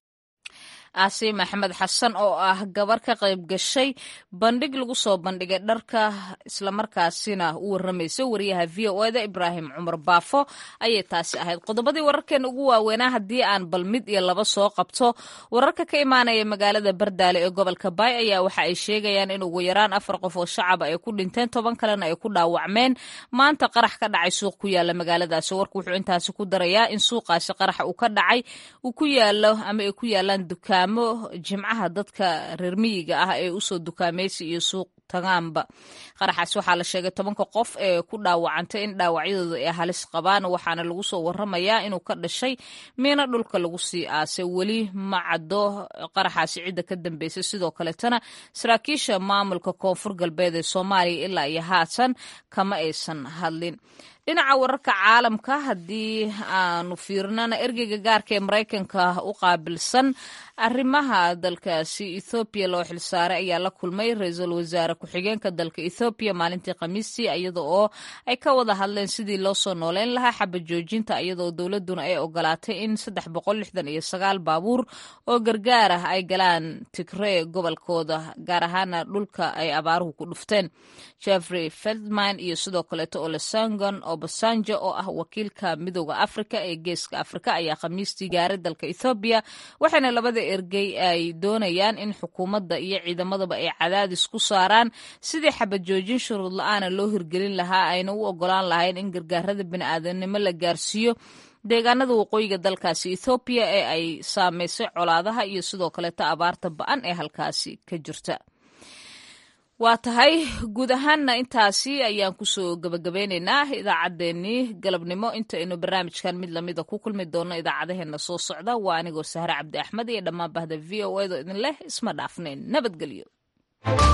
aasi maxamed xasan oo ah gabar ka qayb gashay bandhig lagu soo bandhigay dharka islamarkaasina u waramaysa wariyaha v o eda ibraahim cumar baafo ayay taasi ahayd qodobadii wararkeena ugu waaweynaa haddii aan bal mid iyo laba soo qabto wararka ka imaanaya magaalada bardaale ee gobolka baay ayaa waxa ay sheegayaan in ugu yaraan afar qof oo shacaba ay ku dhinteen toban kalena ay ku dhaawacmeen maanta qarax ka dhacay suuq ku yaala magaaladaasi warku wuxuu intaasi ku darayaa in suuqaasi qaraxa uu ka dhacay uu ku yaalo ama ay ku yaalaan dukaan jimcaha dadka reer miyiga ah ee usoo dukaamaysi iyo suuq tagaanba qaraxaas waxaa la sheegay tobanka qof ee ku dhaawacantay in dhaawacyadooda ay halis qabaan waxaana lagu soo waramayaa inuu ka dhashay miina dhulka lagu sii aasay weli ma caddo qaraxaasi cidda ka dambeysay sidoo kaletana saraakiisha maamulka koonfur galbeed ee soomaaliya ilaa iyo haatan kama aysan hadlin dhinaca wararka caalamka haddii aanu fiirnana ergeyga gaarka ee maraykanka u qaabilsan arrimaha dalkaasi ethoobiya loo xilsaaray ayaa la kulmay ra-iisul wasaare ku-xigeenka dalka ethoobiya maalintii khamiistii iyada oo ay ka wada hadleen sidii loo soo nooleyn lahaa xabad joojinta iyadaoo dowladuna ay ogolaatay in saddex boqol lixdan iyo sagaal baabuur oo gargaar ah ay galaan tigree gobolkooda gaar ahaana dhulka ay abaaruhu ku dhufteen jeffrey feldman iyo sidoo kaleeto olesangon obasanjo oo ah wakiilka midooda afrika ee geeska afrika ayaa khamiistii gaaray dalka ethoobiya waxayna labada ergey ay doonayaan in xukuumadda iyo ciidamadaba ay cadaadis ku saaraan sidii xabad joojin shuruud la-aana loo hirgelin lahaa ayna u ogolaan lahayn in gargaarada bini'aadanimo la gaarsiiyo deegaanada waqooyiga dalkaasi ethoobiya ee ay saameysay colaadaha iyo sidoo kaleeto abaarta ba-an ee halkaasi ka jirta waa tahay guud ahaanna intaasi ayaan kusoo gabagabeyneynaa idaacaddeenii galabnimo intaynu barnaamijkan mid lamida ku kulmi doono idaacadaheena soo socda waa anigoo sahre cabdi axmed iyo dhammaan bahda v o edo idin leh isma dhaafnayn nabadgelyo